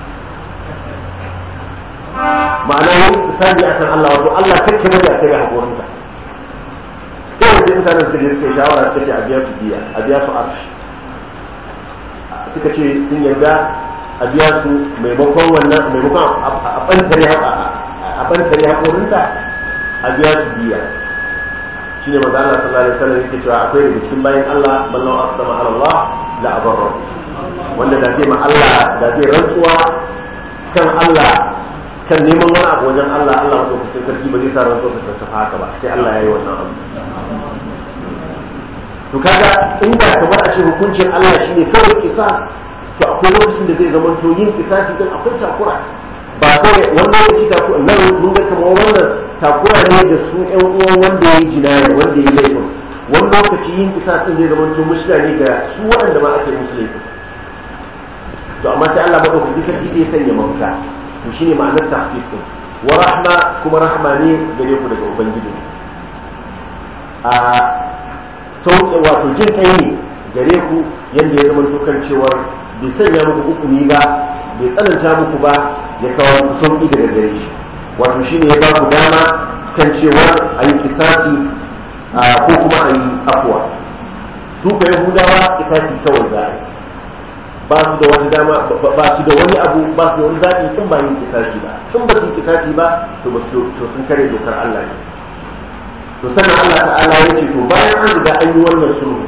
ma'ana yin misali akan Allah wato Allah kake bari a karya haƙorin ta kawai sai mutanen suka je suka yi shawara suka ce a biya su biya a biya su arshi suka ce sun yarda a biya su maimakon wannan maimakon a bantare a bantare haƙorinta a biya su biya shine manzo Allah sallallahu alaihi wasallam yake cewa akwai daga cikin bayan Allah ballan aqsama ala Allah la abarra wanda da zai ma Allah da zai rantsuwa kan Allah kan neman wani abu wajen Allah Allah ko kusa sarki ba zai sa rantsuwa ta tafi haka ba sai Allah ya yi wannan abu to kaga inda kamar a ce hukuncin Allah shine kawai kisas to akwai lokacin da zai zama to yin kisasi din akwai takura ba kawai wannan lokaci takura nan mun ga kamar wannan takura ne da su ƴan uwan wanda ya yi jinaya wanda ya yi laifin wani lokaci yin kisas din zai zama to mushkila ne ga su waɗanda ma ake musu laifin to amma sai Allah madaukaki sarki sai ya sanya mafita to shine ma'anar tahqiq din wa rahma kuma rahma ne gare ku daga ubangiji a sauƙe wato jin kai ne gare ku yadda ya zama kan cewar bai sanya muku hukumi ba bai tsananta muku ba ya kawo ku sauƙi daga gare shi wato shine ya ba ku dama kan cewar a yi kisasi ko kuma a yi afuwa su ka yahudawa kisasi kawai za a yi ba su da wata dama ba su da wani abu ba su da wani zaɓi in ba yin kisasi ba in ba su yi kisasi ba to ba to sun kare dokar Allah ne to sannan Allah ta'ala ya ce to bayan an riga an yi wannan sulhu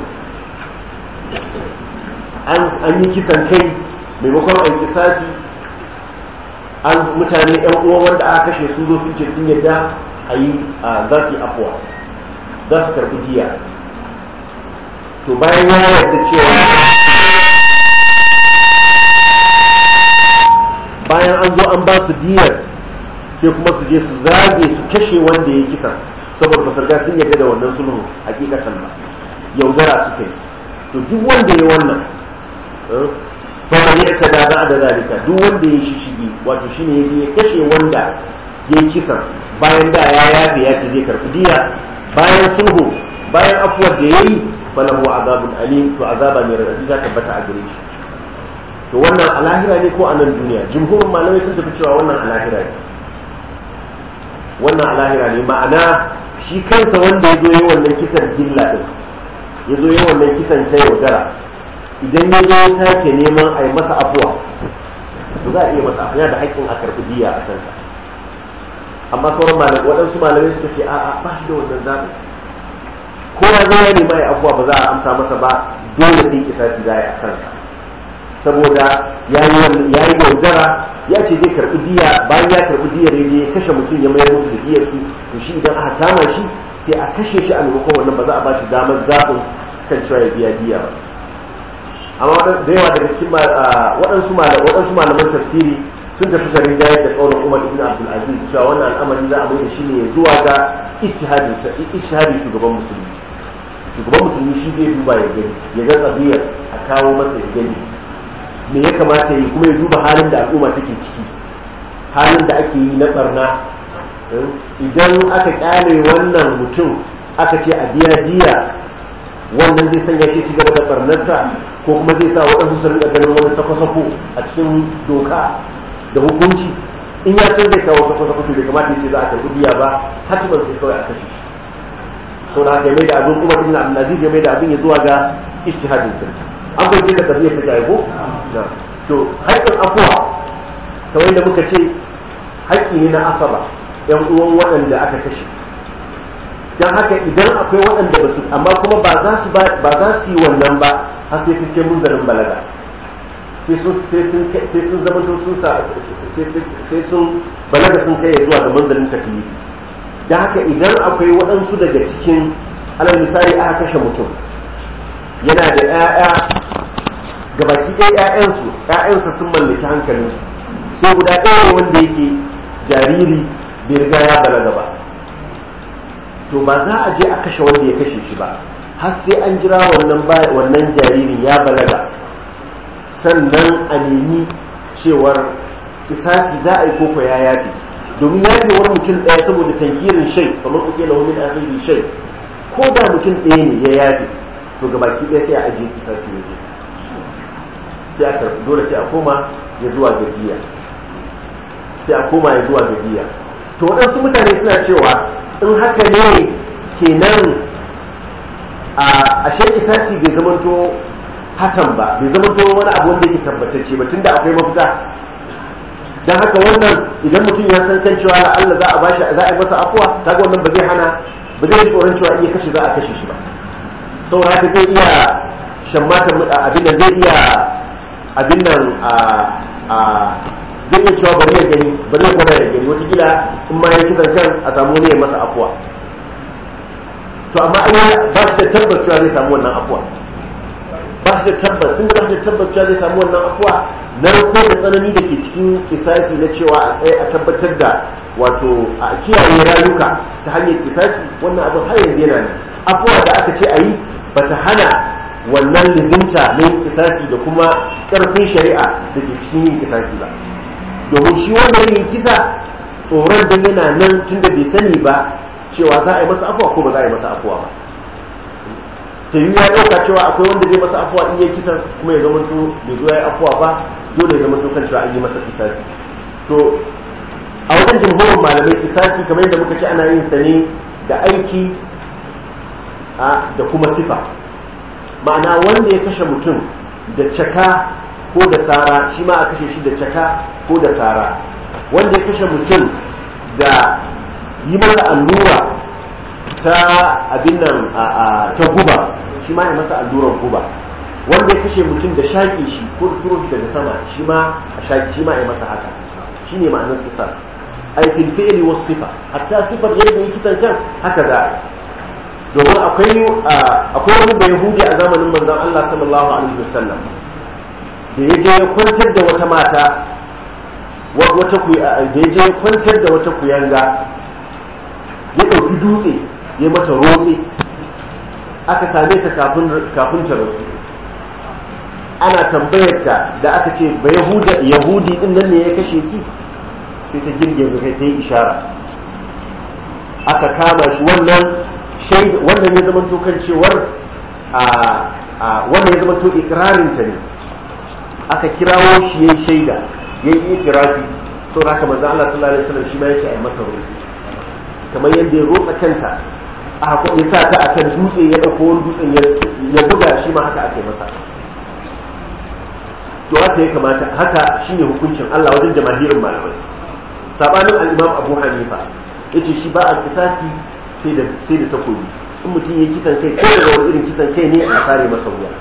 an yi kisan kai maimakon a yi kisasi an mutane yan uwa wanda aka kashe su zo sun ce sun yadda a yi za su yi afuwa za su karɓi diya to bayan ya yarda cewa bayan an zo an ba su diyar sai kuma su je su zage su kashe wanda ya kisa saboda ba riga sun yarda da wannan sulhu hakikatan ba yaudara suka yi to duk wanda ya wannan fa man ya'tada ba'da zalika duk wanda ya shishigi wato shine yaje ya kashe wanda ya yi kisa bayan da ya yafe ya ce zai karbi diya bayan sulhu bayan afuwar da yayi falahu azabun alim to azaba mai radadi za ta tabbata a gare shi to wannan a lahira ne ko a nan duniya jumhurin malamai sun tafi cewa wannan a lahira ne wannan a lahira ne ma'ana shi kansa wanda ya zo yi wannan kisan gilla din ya zo yi wannan kisan ta yaudara idan ya zo ya sake neman a yi masa afuwa to za a iya masa afuwa da haƙƙin a karɓi diya a kansa amma sauran malamai waɗansu malamai suka ce a'a ba shi da wannan zaɓi ko ya zo ya nema ya afuwa ba za a amsa masa ba dole sai kisasi za a yi a kansa saboda ya yi yaudara ya ce zai karɓi diya bayan ya karɓi diyar ya ya kashe mutum ya mayar musu da diyar su to shi idan aka kama shi sai a kashe shi a maimakon wannan ba za a ba shi damar zaɓin kan cewa ya biya diya ba amma da yawa daga cikin waɗansu waɗansu malaman tafsiri sun tafi ga rinjaye da ƙaunar umar ibn abdul aziz cewa wannan al'amari za a mai da shi ne zuwa ga ijtihadin shugaban musulmi shugaban musulmi shi zai duba ya gani ya ga tsabiyar a kawo masa ya gani me ya kamata yi kuma ya duba halin da al'umma take ciki halin da ake yi na barna idan aka kyale wannan mutum aka ce a biya diya wannan zai sanya shi ci gaba da barnarsa ko kuma zai sa waɗansu su rinka ganin wani sako-sako a cikin doka da hukunci in ya san zai kawo sako-sako to bai kamata ya ce za a karɓi diya ba hatiman sai kawai a kashe shi sau da haka ya mai da abin kuma ibn abdulaziz ya mai da abin ya zuwa ga ijtihadin sa an bai ce da tafiya ta jaye ko to haƙƙin afuwa kamar yadda muka ce haƙƙi ne na asaba yan uwan waɗanda aka kashe don haka idan akwai waɗanda ba su amma kuma ba za su ba za su yi wannan ba har sai sun kai munzarin balaga sai sun sai sun sai sun zama sun sa sai sun balaga sun kai zuwa ga munzarin taklifi don haka idan akwai waɗansu daga cikin alal misali aka kashe mutum yana da 'ya'ya gabaki ɗaya 'ya'yansu 'ya'yansa sun mallaki hankalinsu sai guda ɗaya wanda yake jariri bai riga ya balaga ba to ba za a je a kashe wanda ya kashe shi ba har sai an jira wannan wannan jaririn ya balaga sannan a nemi cewar kisasi za a yi koko ya yafi domin yafi wani mutum ɗaya saboda tankirin shai kamar kuke lahu min akhiri shai ko da mutum ɗaya ne ya yafi to ga baki ɗaya sai a ajiye kisasi ne sai a karɓi dole sai a koma ya zuwa gajiya sai a koma ya zuwa gajiya to waɗansu mutane suna cewa in haka ne kenan a ashe kisasi bai zamanto hatan ba bai zamanto wani abu wanda yake tabbatacce ba tunda akwai mafita dan haka wannan idan mutum ya san kan cewa Allah za a bashi za a yi masa afuwa kaga wannan ba zai hana ba zai tsoron cewa iya kashe za a kashe shi ba saboda haka zai iya shammatan abin da zai iya abin nan a zai iya cewa bari ya gani bari ya gwada ya gani watakila in ma ya kisan kan a samu ne masa afuwa to amma an ba shi da tabbas cewa zai samu wannan afuwa ba shi da tabbas tun da ba shi da tabbas cewa zai samu wannan afuwa na rako da tsanani da ke cikin kisasi na cewa a tsaye a tabbatar da wato a kiyaye rayuka ta hanyar kisasi wannan abin har yanzu yana nan afuwa da aka ce a yi ba ta hana wannan lizimta na yin kisasi da kuma ƙarfin shari'a da ke cikin yin kisasi ba domin shi wannan yin kisa tsoron dan yana nan tunda bai sani ba cewa za a yi masa afuwa ko ba za a yi masa afuwa ba ta yi ya ɗauka cewa akwai wanda zai masa afuwa in yi kisan kuma ya zama to bai zo ya yi afuwa ba dole ya zama to kan cewa an yi masa kisasi to a wajen jimhurin malamai kisasi kamar yadda muka ce ana yin sa ne da aiki da kuma sifa ma'ana wanda ya kashe mutum da caka ko da sara shi ma a kashe shi da caka ko da sara wanda ya kashe mutum da yi masa allura ta abin nan ta guba shi ma ya masa allurar guba wanda ya kashe mutum da shaƙi shi ko da turo shi daga sama shi ma a shaƙi shi ma ya masa haka shi ne ma'anar kisas ai fil fi'li was sifa hatta sifar yadda yake kisan kan haka za a domin akwai akwai wani da yahudi a zamanin manzon Allah sallallahu alaihi wasallam da ya je ya kwantar da wata mata wata da ya je ya kwantar da wata kuyanga ya ɗauki dutse ya mata rotse aka same ta kafin ta rasu ana tambayar ta da aka ce ba yahudi din nan ne ya kashe ki sai ta girgiza kai ta yi ishara aka kama shi wannan shaida wannan ya zama kan cewar a wannan ya zama to ikrarin ta ne aka kirawo shi yayin shaida yayin itirafi saboda haka manzo Allah sallallahu alaihi wasallam shi ma yace ai masa rufi kamar yadda ya rotsa kanta a ya sa ta akan dutse ya dauko wani dutsen ya buga shi ma haka aka yi masa to haka ya kamata haka shine hukuncin Allah wajen jamahirin malamai sabanin al-Imam Abu Hanifa yace shi ba al-qisasi sai da sai da takobi in mutum ya kisan kai ko da wani irin kisan kai ne a sare masa wuya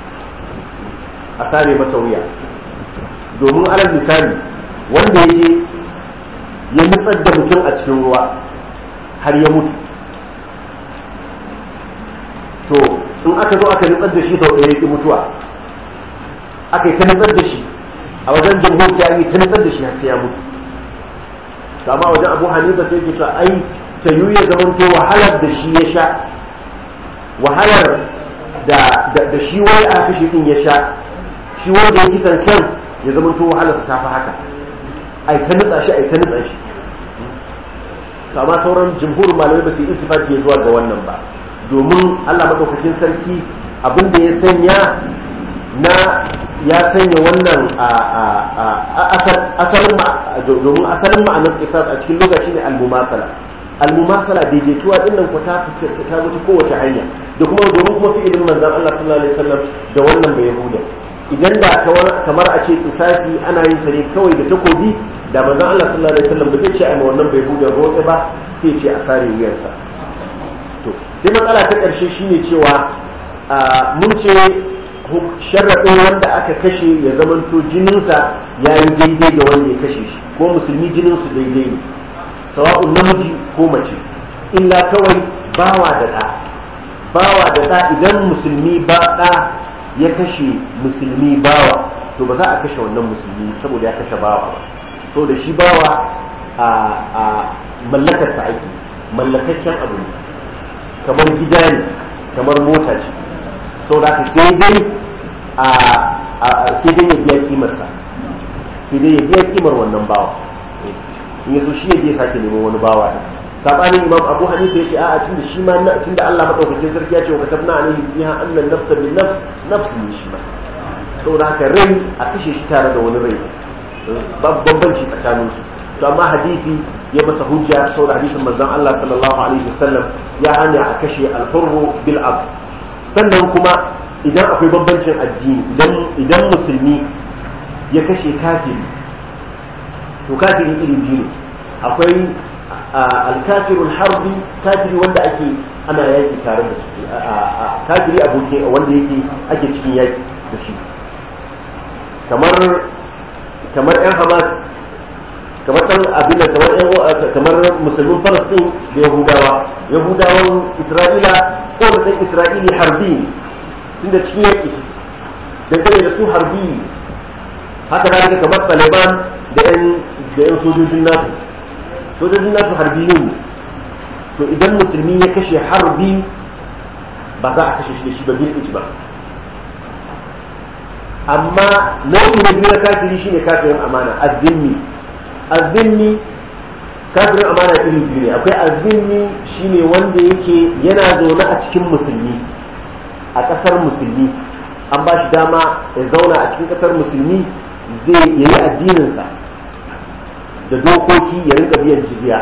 a sare masa wuya domin alal misali wanda yake ya nutsar da mutum a cikin ruwa har ya mutu to in aka zo aka nutsar da shi sau ɗaya ya mutuwa aka yi ta nutsar da shi a wajen jamhur sai yi ta nutsar da shi har sai ya mutu to amma wajen abu hanifa sai ke cewa ai ta yi ya zamanto wahalar da shi ya sha wahalar da da shi wai aka kashe din ya sha shi shi wanda ya kisan kan ya zama to wahalarsa ta fi haka ai ta nutsa shi ai ta nutsa shi to amma sauran jumhurin malamai ba su yi ittifaqi zuwa ga wannan ba domin Allah madaukakin sarki abin da ya sanya na ya sanya wannan asalin domin asalin ma'anar isar a cikin lokaci ne al-mumathala al-mumathala daidaituwa din nan ko ta fuskanta ta mutu kowace hanya da kuma domin kuma fi'ilin manzon Allah sallallahu alaihi wasallam da wannan bai yahuda idan da kamar a ce kisasi ana yin sa ne kawai da takobi da manzon Allah sallallahu alaihi wasallam ba zai ce a ma wannan bai yahuda roƙe ba sai ce a sare wuyarsa to sai matsala ta ƙarshe shine cewa mun ce sharaɗin wanda aka kashe ya zamanto jininsa ya yi daidai da wanda ya kashe shi ko musulmi jininsu daidai ne sawa'un namiji ko mace illa kawai bawa da ɗa bawa da ɗa idan musulmi ba ɗa ya kashe musulmi bawa to ba za a kashe wannan musulmi saboda ya kashe bawa so da shi bawa a mallakarsa ake mallakakken abu ne kamar gida ne kamar mota ce sau da sai dai a sai dai ya biya kimarsa sai dai ya biya kimar wannan bawa in yaso shi ya je sake neman wani bawa ne sabanin imam abu hanifa yace a'a tunda shi ma tunda Allah madaukakin sarki ya ce wa katabna alaihi fiha anna nafsa bin nafs nafs ne shi ma saboda haka rai a kashe shi tare da wani rai bambanci tsakanin su to amma hadisi ya masa hujja saboda hadisin manzon Allah sallallahu alaihi wasallam ya hana a kashe al-hurru bil abd sannan kuma idan akwai bambancin addini idan musulmi ya kashe kafiri to kafiri iri biyu ne akwai alkafirul harbi kafiri wanda ake ana yaki tare da su kafiri aboki wanda yake ake cikin yaki da shi kamar kamar yan hamas kamar dan abin kamar yan kamar musulmin falastin da yahudawa yahudawan isra'ila ko da dan isra'ili harbi tunda cikin yaki dangane da su harbi haka da kamar taliban da yan da yan sojojin nasu sojojin nasu harbiyun ne to idan musulmi ya kashe harbi ba za a kashe shi da shi ba bil ba amma nau'i na biyu na kafiri shine kafirin amana azzimmi azzimmi kafirin amana iri biyu ne akwai azzimmi shine wanda yake yana zaune a cikin musulmi a ƙasar musulmi an ba shi dama ya zauna a cikin ƙasar musulmi zai yayi addininsa da dokoki ya rinka biyan jizya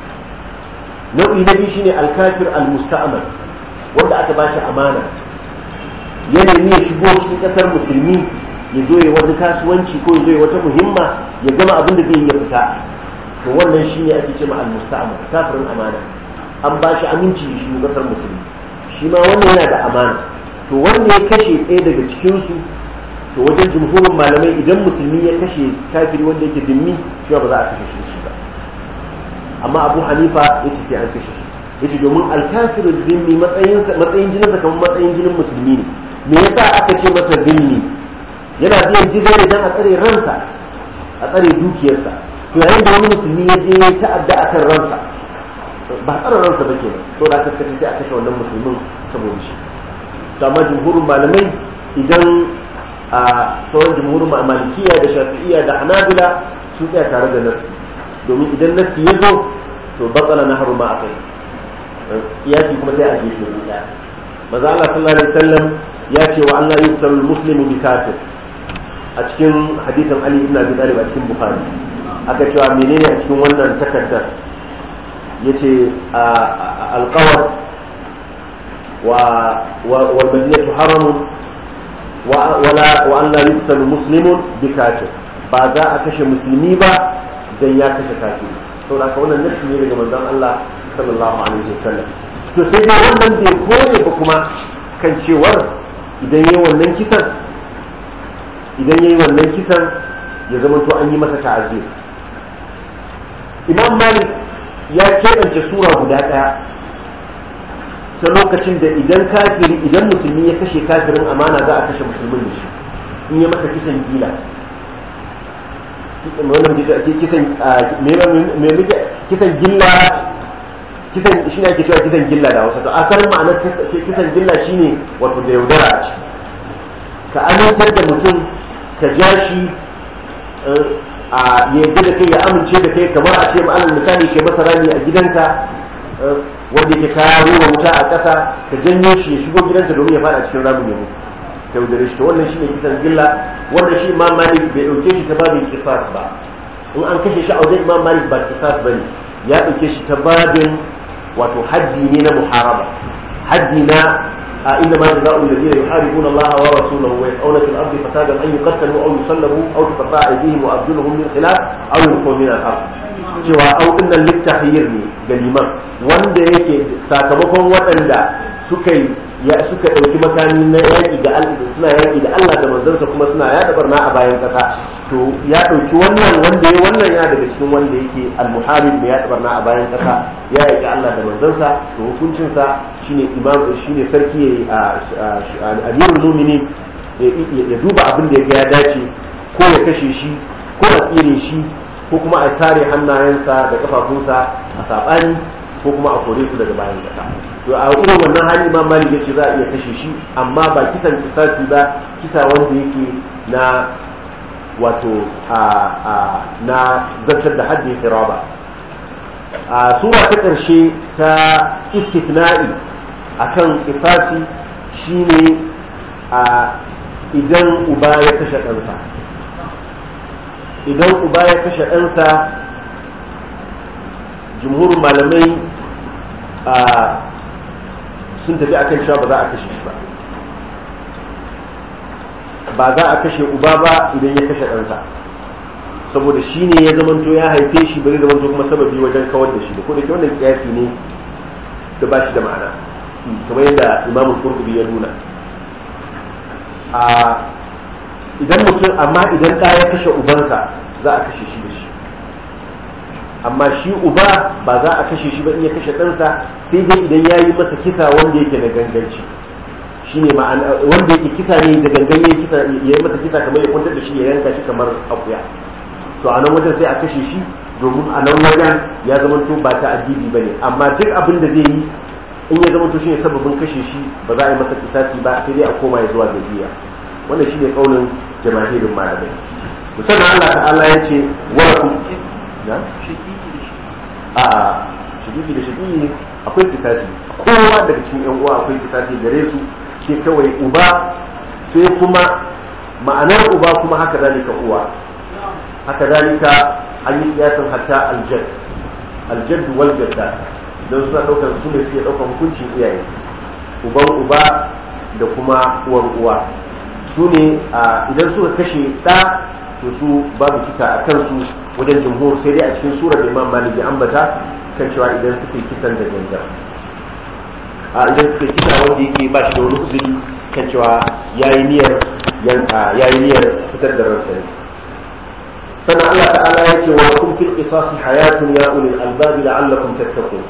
nau'i na biyu shine alkafir almusta'mal wanda aka ba shi amana ya nemi ya shigo cikin kasar musulmi ya zo ya wani kasuwanci ko ya zo ya wata muhimma ya gama abin da zai yi ya fita to wannan shine ake cewa almusta'mal kafirin amana an ba shi aminci ya shigo kasar musulmi shi ma wannan yana da amana to wanda ya kashe ɗaya daga cikinsu to wajen jumhurin malamai idan musulmi ya kashe kafiri wanda yake dimmi shi ba za a kashe shi ba amma abu hanifa ya ce sai an kashe shi ya ce domin alkafirin dimmi matsayin jininsa kamar matsayin jinin musulmi ne me yasa aka ce masa dimmi yana biyan jizya ne don a tsare ransa a tsare dukiyarsa to yayin da wani musulmi ya je ya ta'adda a kan ransa ba tsare ransa ba kenan to da aka kashe sai a kashe wannan musulmin saboda shi to amma jumhurin malamai idan a sauran jumhurin malikiya da shafi'iya da hanabila sun tsaya tare da nassi domin idan nassi ya zo to batsala na haru ma a kai kiyasi kuma sai a gefe guda maza Allah sallallahu alaihi wasallam ya ce wa Allah yuktaru muslimu bi kafir a cikin hadisin Ali ibn Abi Talib a cikin Bukhari aka cewa menene a cikin wannan takardar yace alqawat wa wal madinatu haramun ولا وأن لا يقتل مسلم بكافر ba za a kashe musulmi ba dan ya kashe kafiri to da wannan nashi ne daga manzon Allah sallallahu alaihi wasallam to sai dai wannan bai kore ba kuma kan cewar idan yayi wannan kisan idan yayi wannan kisan ya zama to an yi masa ta'azir Imam Malik ya keɓance sura guda ɗaya ta lokacin da idan kafiri idan musulmi ya kashe kafirin amana za a kashe musulmin da shi in ya masa kisan gila wannan kisan kisan gilla kisan shi ne ake cewa kisan gilla da wasu to asalin ma'anar kisan gilla shine wato da yaudara a ciki ka amintar da mutum ka ja shi a yadda da kai ya amince da kai kamar a ce ma'anar misali ke masa rami a gidanka wanda ke kawo ruwa wuta a ƙasa ka janyo shi ya shigo gidanka domin ya fada cikin ramin ya mutu ta yaudare shi to wannan shi ne kisan gilla wannan shi imam malik bai ɗauke shi ta babin kisas ba in an kashe shi a wajen imam malik ba kisas ba ne ya ɗauke shi ta babin wato haddi ne na muharaba haddi na a inda ma jazaa'u alladhina yuharibuna Allah wa rasulahu wa yas'una fil ardi fasadan an yuqtalu aw yusallabu aw tuqta'a aydihim wa arjuluhum min khilaf aw yunfaw min al-ard cewa au dinnan littahir ne ga liman wanda yake sakamakon waɗanda suka ya suka ɗauki makami na yaƙi da Allah suna yaƙi da Allah da manzansa kuma suna yaɗa barna a bayan ƙasa to ya ɗauki wannan wanda ya wannan yana daga cikin wanda yake al-muharib mai yaɗa barna a bayan ƙasa ya yaƙi Allah da manzansa to hukuncinsa shine imam shine sarki ya amirul mu'minin ya duba abin da ya ga ya dace ko ya kashe shi ko a tsire shi ko kuma a tare hannayensa da kafafunsa a saɓani ko kuma a kore su daga bayan ƙasa to a irin wannan hali ma malik yace za a iya kashe shi amma ba kisan kisasi ba kisa wanda yake na wato a na zartar da haddin hiraba a sura ta ƙarshe ta istithna'i akan kisasi shine a idan uba ya kashe ɗansa idan uba ya kashe ɗansa jumhurin malamai sun tafi akan cewa ba za a kashe shi ba ba za a kashe uba ba idan ya kashe ɗansa saboda shi ne ya zamanto ya haife shi ba zai zamanto kuma sababi wajen kawar da shi da ko da ke wannan kiyasi ne da ba shi da ma'ana kamar yadda imamul qurtubi ya nuna a idan mutum amma idan ɗa ya kashe ubansa za a kashe shi da shi amma shi uba ba za a kashe shi ba in ya kashe ɗansa sai dai idan ya yi masa kisa wanda yake na ganganci shi ne wanda yake kisa ne da gangan ya kisa ya yi masa kisa kamar ya kwantar da shi ya yanka shi kamar akuya to a nan wajen sai a kashe shi domin a nan wajen ya zamanto ba ta addini ba ne amma duk abin da zai yi in ya zamanto shi ne sababin kashe shi ba za a yi masa kisasi ba sai dai a koma ya zuwa ga biya wannan shi ne kaunin jama'irin malamai musamman Allah ta'ala ya ce wa ku na a shigigi da shigigi akwai kisasi kowa daga cikin yan uwa akwai kisasi gare su ce kawai uba sai kuma ma'anar uba kuma haka zalika uwa haka zalika an yi kiyasin hatta aljad aljad wal jadda don suna daukar su ne suke daukar hukuncin iyaye uban uba da kuma uwar uwa su ne idan suka kashe ɗa to su babu kisa a kansu wajen jumhur sai dai a cikin surar da imam malik ya ambata kan cewa idan suka yi kisan da gangan a idan suka yi kisa wanda yake ba shi da wani uzuri kan cewa yayi niyyar yayi niyyar fitar da ransa ne sannan Allah ta'ala ya ce wa kun fil qisasi hayatun ya ulil albab la'allakum tattaqun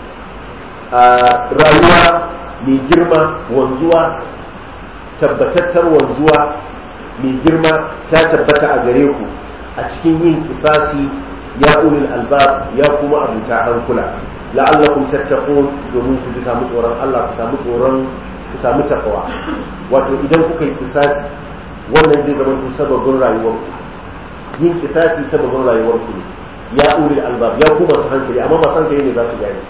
rayuwa mai girma wanzuwa tabbatattar wanzuwa mai girma ta tabbata a gare ku a cikin yin kisasi ya ulil albab ya kuma abuta hankula la'allakum tattaqun domin ku ji samu tsoron Allah ku samu tsoron ku samu takawa wato idan kuka yi kisasi wannan zai zama ku sababin rayuwar ku yin kisasi sababin rayuwar ku ne ya ulil albab ya kuma su hankali amma ba hankali ne za su gane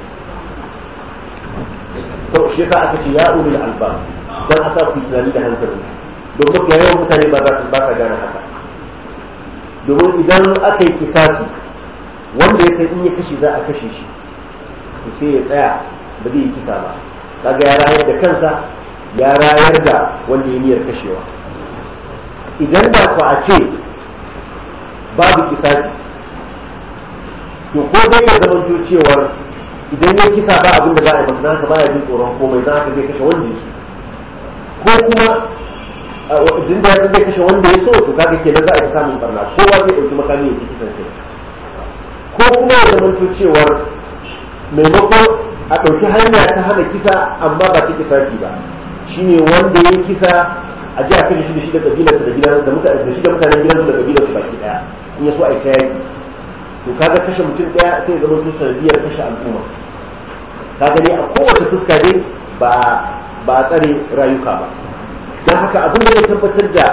to shi yasa aka ce ya ulil albab dan a sa ku tunani da hankali domin ga yawan mutane ba za su ba sa gane haka domin idan aka yi kisasi wanda ya san in ya kashe za a kashe shi to sai ya tsaya ba zai yi kisa ba kaga ya rayar da kansa ya rayar da wanda ya niyyar kashewa idan da ku a ce babu kisasi to ko dai ya zamanto cewar idan ya kisa ba abin da za a yi masa haka baya jin tsoron komai za haka zai kashe wanda ya so ko kuma idan da zai kashe wanda ya so to kaga kenan za a yi samun barna kowa zai dauki makami ya ci kisan kai ko kuma ya zamanto cewar maimakon a ɗauki hanya ta hana kisa amma ba ta kisa shi ba shine wanda ya kisa a ji a kashe shi da shi da kabilarsa da gidan da mutane da shi da mutanen gidansu da kabilarsu baki daya in ya so a yi ta yaki to kaga kashe mutum daya sai ya zama to sanadiyar kashe al'umma ka gani a kowace fuska dai ba ba a tsare rayuka ba don haka abin da ya tabbatar da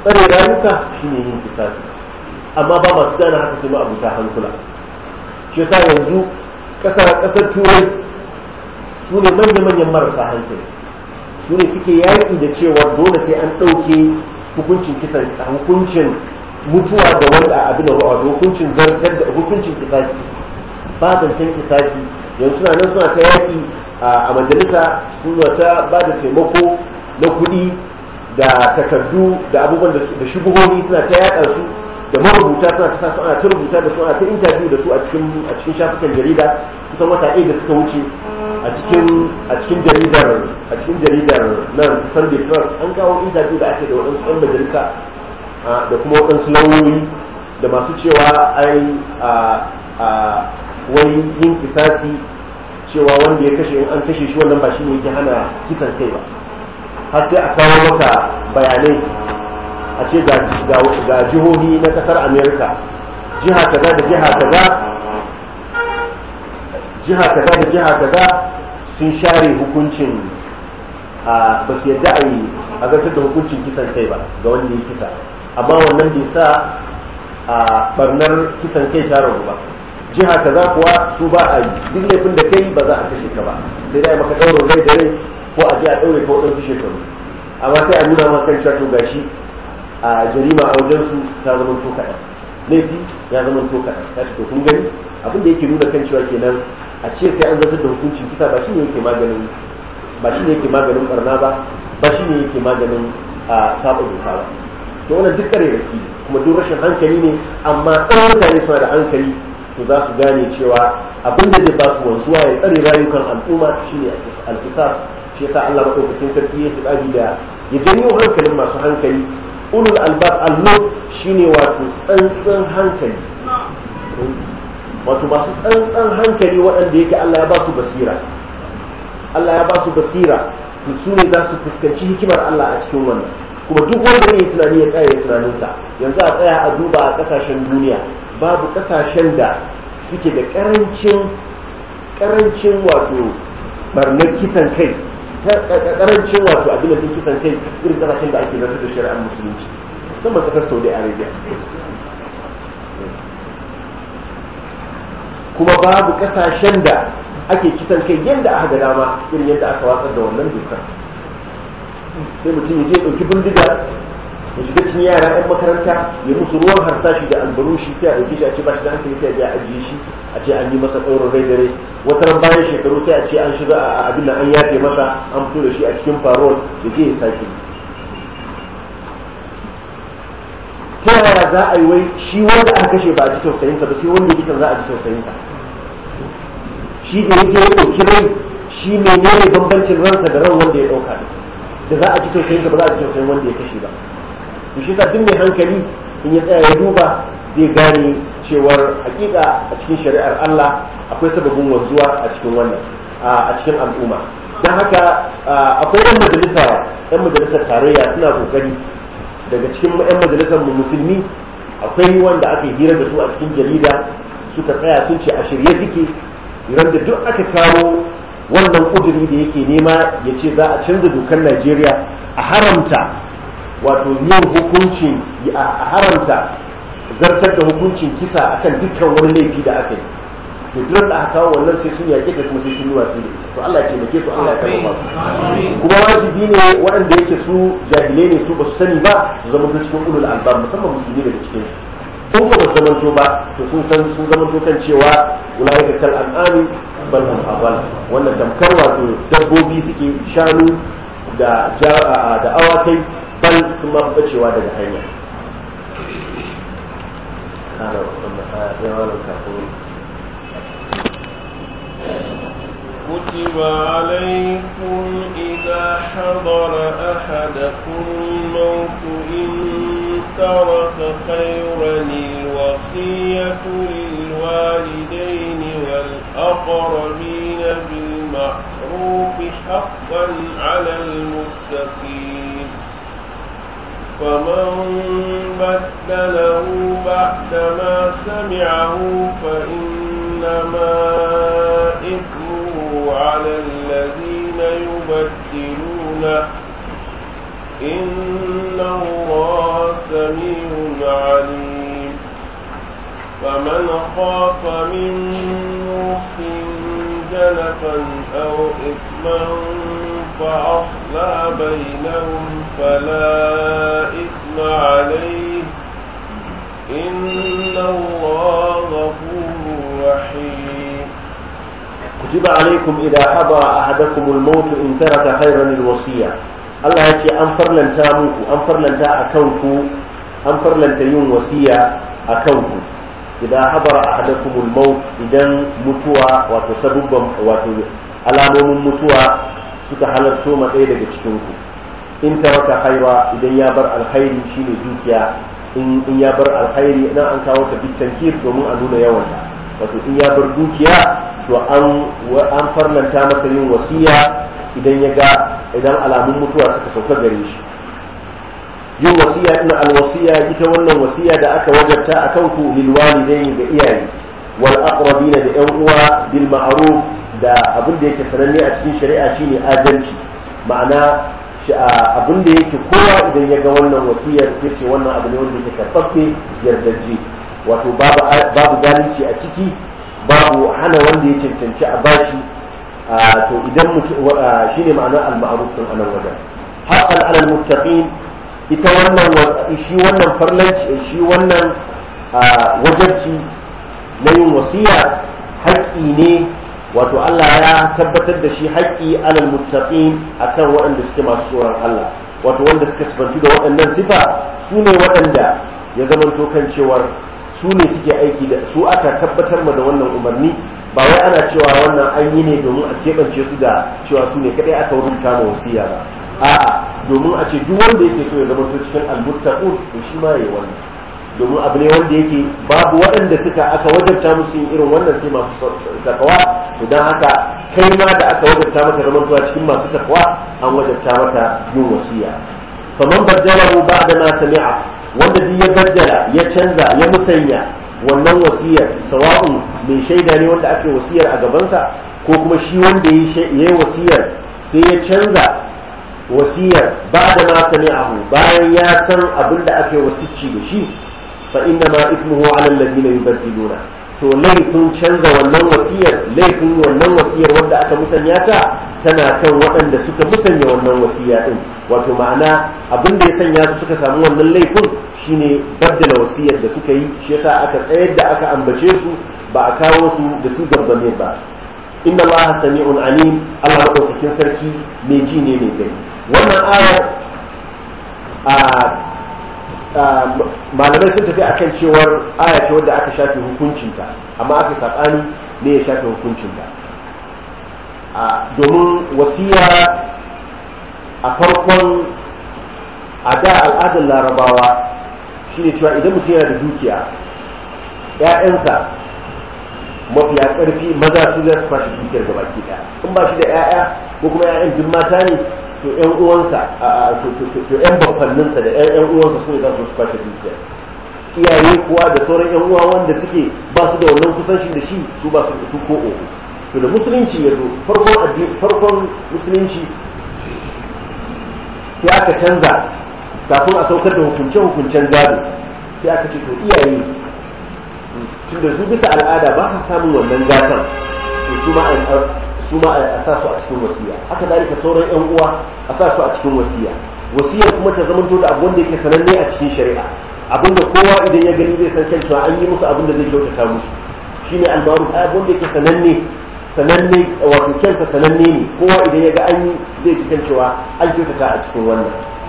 tsare rayuka shine yin kisasi amma ba masu gane haka sai ma abuta hankula shi yasa yanzu kasar kasar turai su ne manya-manyan marasa hankali su ne suke yaƙi da cewa dole sai an ɗauke hukuncin kisan hukuncin mutuwa da wanda abin da hukuncin zartar da hukuncin kisasi ba zancen kisasi yanzu suna nan suna ta yaƙi a majalisa suna ta ba da taimako na kuɗi da takardu da abubuwan da shubuhohi suna ta yaɗa su da marubuta suna ta sa ana ta rubuta da su ana ta interview da su a cikin a cikin shafukan jarida kusan wata ɗaya da suka wuce a cikin a cikin jaridar a cikin jaridar nan Sunday Trust an kawo interview da ake da waɗansu ɗan majalisa da kuma waɗansu lauyoyi da masu cewa ai a wai yin kisasi cewa wanda ya kashe in an kashe shi wannan ba shi ne yake hana kisan kai ba har sai a kawo maka bayanai a ce ga jihohi na kasar america jiha kaza da jiha kaza jiha kaza da jiha kaza sun share hukuncin ba su yadda a yi a zartar da hukuncin kisan kai ba ga wanda ya kisa amma wannan bai sa a barnar kisan kai ta rabu ba jiha kaza kuwa su ba a yi duk laifin da kai ba za a kashe ka ba sai dai maka ɗaurin rai da rai ko a je a ɗaure ka waɗansu shekaru amma sai a nuna maka kan cewa to gashi a jarima a wajen su ta zama to kaɗan laifi ya zama to kaɗan ta to kun gani abin da yake nuna kan cewa kenan a ce sai an zartar da hukuncin kisa ba shine yake maganin ba shine yake maganin barna ba ba shine yake maganin a saba doka ba to wannan duk kare da kuma duk rashin hankali ne amma ɗan mutane suna da hankali to za su gane cewa abin da zai ba su wanzuwa ya tsare rayukan al'umma shine alkisas shi yasa Allah madaukakin sarki ya tsadi da ya janyo hankalin masu hankali ulul albab al shine wato tsantsan hankali wato masu tsantsan hankali waɗanda yake Allah ya ba su basira Allah ya ba su basira to su ne za su fuskanci hikimar Allah a cikin wannan kuma duk wanda zai yi tunani ya tsaya tunaninsa yanzu a tsaya a duba a kasashen duniya babu kasashen da suke da karancin karancin wato barnar kisan kai karancin wato abin da kisan kai irin kasashen da ake zartar da shari'ar musulunci musamman kasar saudi arabia kuma babu kasashen da ake kisan kai yadda aka ga dama irin yadda aka watsar da wannan dokar sai mutum ya je ɗauki bindiga ya shiga cikin yara 'yan makaranta ya musu ruwan harsashi da albarushi sai a ɗauke shi a ce ba shi da hankali sai a je a ajiye shi a ce an yi masa ɗaurin rai dare wata ran bayan shekaru sai a ce an shiga a abin nan an yafe masa an fito da shi a cikin farol ya je ya sake ta yaya za a yi wai shi wanda aka kashe ba a ji tausayinsa ba sai wanda ya kisan za a ji tausayinsa shi da ya je ya ɗauki rai shi menene bambancin ransa da ran wanda ya ɗauka da za a ji tausayinsa ba za a ji tausayin wanda ya kashe ba to shi duk mai hankali in ya tsaya ya duba zai gane cewar hakika a cikin shari'ar Allah akwai sababin wanzuwa a cikin wannan a cikin al'umma don haka akwai yan majalisa yan majalisar tarayya suna kokari daga cikin yan majalisar mu musulmi akwai wanda aka hira da su a cikin jarida suka tsaya sun ce a shirye suke idan da duk aka kawo wannan kuduri da yake nema ya ce za a canza dokar Najeriya a haramta wato yin hukuncin a haramta zartar da hukuncin kisa akan dukkan wani laifi da aka yi to duk da aka kawo wannan sai sun yake da kuma sai sun yi watsi da ita to Allah ya taimake su Allah ya karɓa su kuma wajibi ne waɗanda yake su jahilai ne su ba su sani ba su zama to cikin ulul albab musamman musulmi daga cikin su ko ba su zamanto ba to sun san sun zamanto kan cewa ulaika kal an'ami bal hum adall wannan tamkar wato dabbobi suke shanu da da awakai bal sun ma bacewa daga hanya كتب عليكم إذا حضر أحدكم الموت إن ترك خيرا الوصية للوالدين والأقربين بالمعروف حقا على المتقين فمن بدله بعدما سمعه فإنما إثمه على الذين يبدلونه إن الله سميع عليم فمن خاف من موص جنفا أو إثما فأصلى بينهم فلا إثم عليه إن الله غفور رحيم كتب عليكم إذا حضر أحدكم الموت إن ترك خيرا الوصية Allah ya ce an farlanta muku an farlanta a kanku an farlanta yin wasiya a kanku idan habara ahadakumul maut idan mutuwa wato sabubban wato alamomin mutuwa suka halarto ma ɗaya daga cikin ku in taraka khaira idan ya bar alkhairi shine dukiya in in ya bar alkhairi nan an kawo ta bitankir domin a nuna yawan wato in ya bar dukiya to an an farlanta masa yin wasiya idan ya ga idan alamun mutuwa suka sauka gare shi yin wasiya ina alwasiya ita wannan wasiya da aka wajabta a kanku lil walidaini da iyaye wal aqrabina da yan uwa bil ma'ruf da abin da yake sananne a cikin shari'a shine adalci ma'ana abin da yake kowa idan ya ga wannan wasiyar yace wannan abu ne wanda yake karfafe yardaje wato babu babu zalunci a ciki babu hana wanda ya cancanci a bashi to idan mutum shine ma'anar al-ma'ruf din anan wajen haqqan 'ala al-muttaqin ita wannan shi wannan farlanci shi wannan wajabci na yin wasiya haƙƙi ne wato Allah ya tabbatar da shi haƙƙi 'ala al-muttaqin akan waɗanda suke masu tsoron Allah wato wanda suka sifantu da waɗannan sifa su ne waɗanda ya zamanto kan cewar su ne suke aiki da su aka tabbatar ma da wannan umarni ba wai ana cewa wannan an yi ne domin a keɓance su da cewa su ne kaɗai aka rubuta ma wasiya ba a'a domin a ce duk wanda yake so ya zama to cikin almuttaqun to shi ma yayi wannan domin abu ne wanda yake babu waɗanda suka aka wajabta musu yin irin wannan sai masu takawa to dan haka kai ma da aka wajabta maka zaman tuwa cikin masu takawa an wajabta maka yin wasiya faman baddalahu ba'da ma sami'a wanda duk ya baddala ya canza ya musanya wannan wasiyar sawa'un mai shaida ne wanda ake wasiyar a gabansa ko kuma shi wanda ya yi wasiyar sai ya canza wasiyar ba da ma sami'ahu bayan ya san abin da ake wasicci da shi fa inna ma ismuhu ala alladhina yubaddiluna to laifin canza wannan wasiyar laifin wannan wasiyar wanda aka musanya ta tana kan waɗanda suka musanya wannan wasiya din wato ma'ana abin da ya sanya su suka samu wannan laifin shine baddala wasiyar da suka yi shi yasa aka tsayar da aka ambace su ba a kawo su da su gabbane ba inna allaha sami'un alim Allah madaukakin sarki mai ji ne mai gani wannan ayar malamai sun tafi akan cewar aya ce wadda aka shafe hukuncinta amma aka saɓani ne ya shafe hukuncinta domin wasiya a farkon a da al'adar larabawa shine cewa idan mutum yana da dukiya ‘ya'yansa mafiya ƙarfi maza su za su kwashe dukiyar gaba ki ɗaya in ba shi da ‘ya'ya ko kuma ‘ya'yan duk mata ne to ‘yan uwansa to ‘yan babbanninsa da ‘yan uwansa su ne za su kwashe dukiyar iyaye kuwa da sauran ‘yan uwa wanda suke ba su da wannan kusanci da shi su ba su ko oho to da musulunci ya zo farkon farkon musulunci sai aka canza kafin a saukar da hukunce-hukuncen gado sai aka ce to iyaye tun da su bisa al'ada ba sa samun wannan gatan to su ma su ma a sa su a cikin wasiya haka zalika sauran yan uwa a sa su a cikin wasiya wasiyar kuma ta zama da abu wanda yake sananne a cikin shari'a abinda kowa idan ya gani zai san kan cewa an yi musu abin da zai kyautata musu shine al-ma'ruf abin da yake sananne sananne wato kyansa sananne ne kowa idan ya ga an yi zai ji kan cewa an kyautata a cikin wannan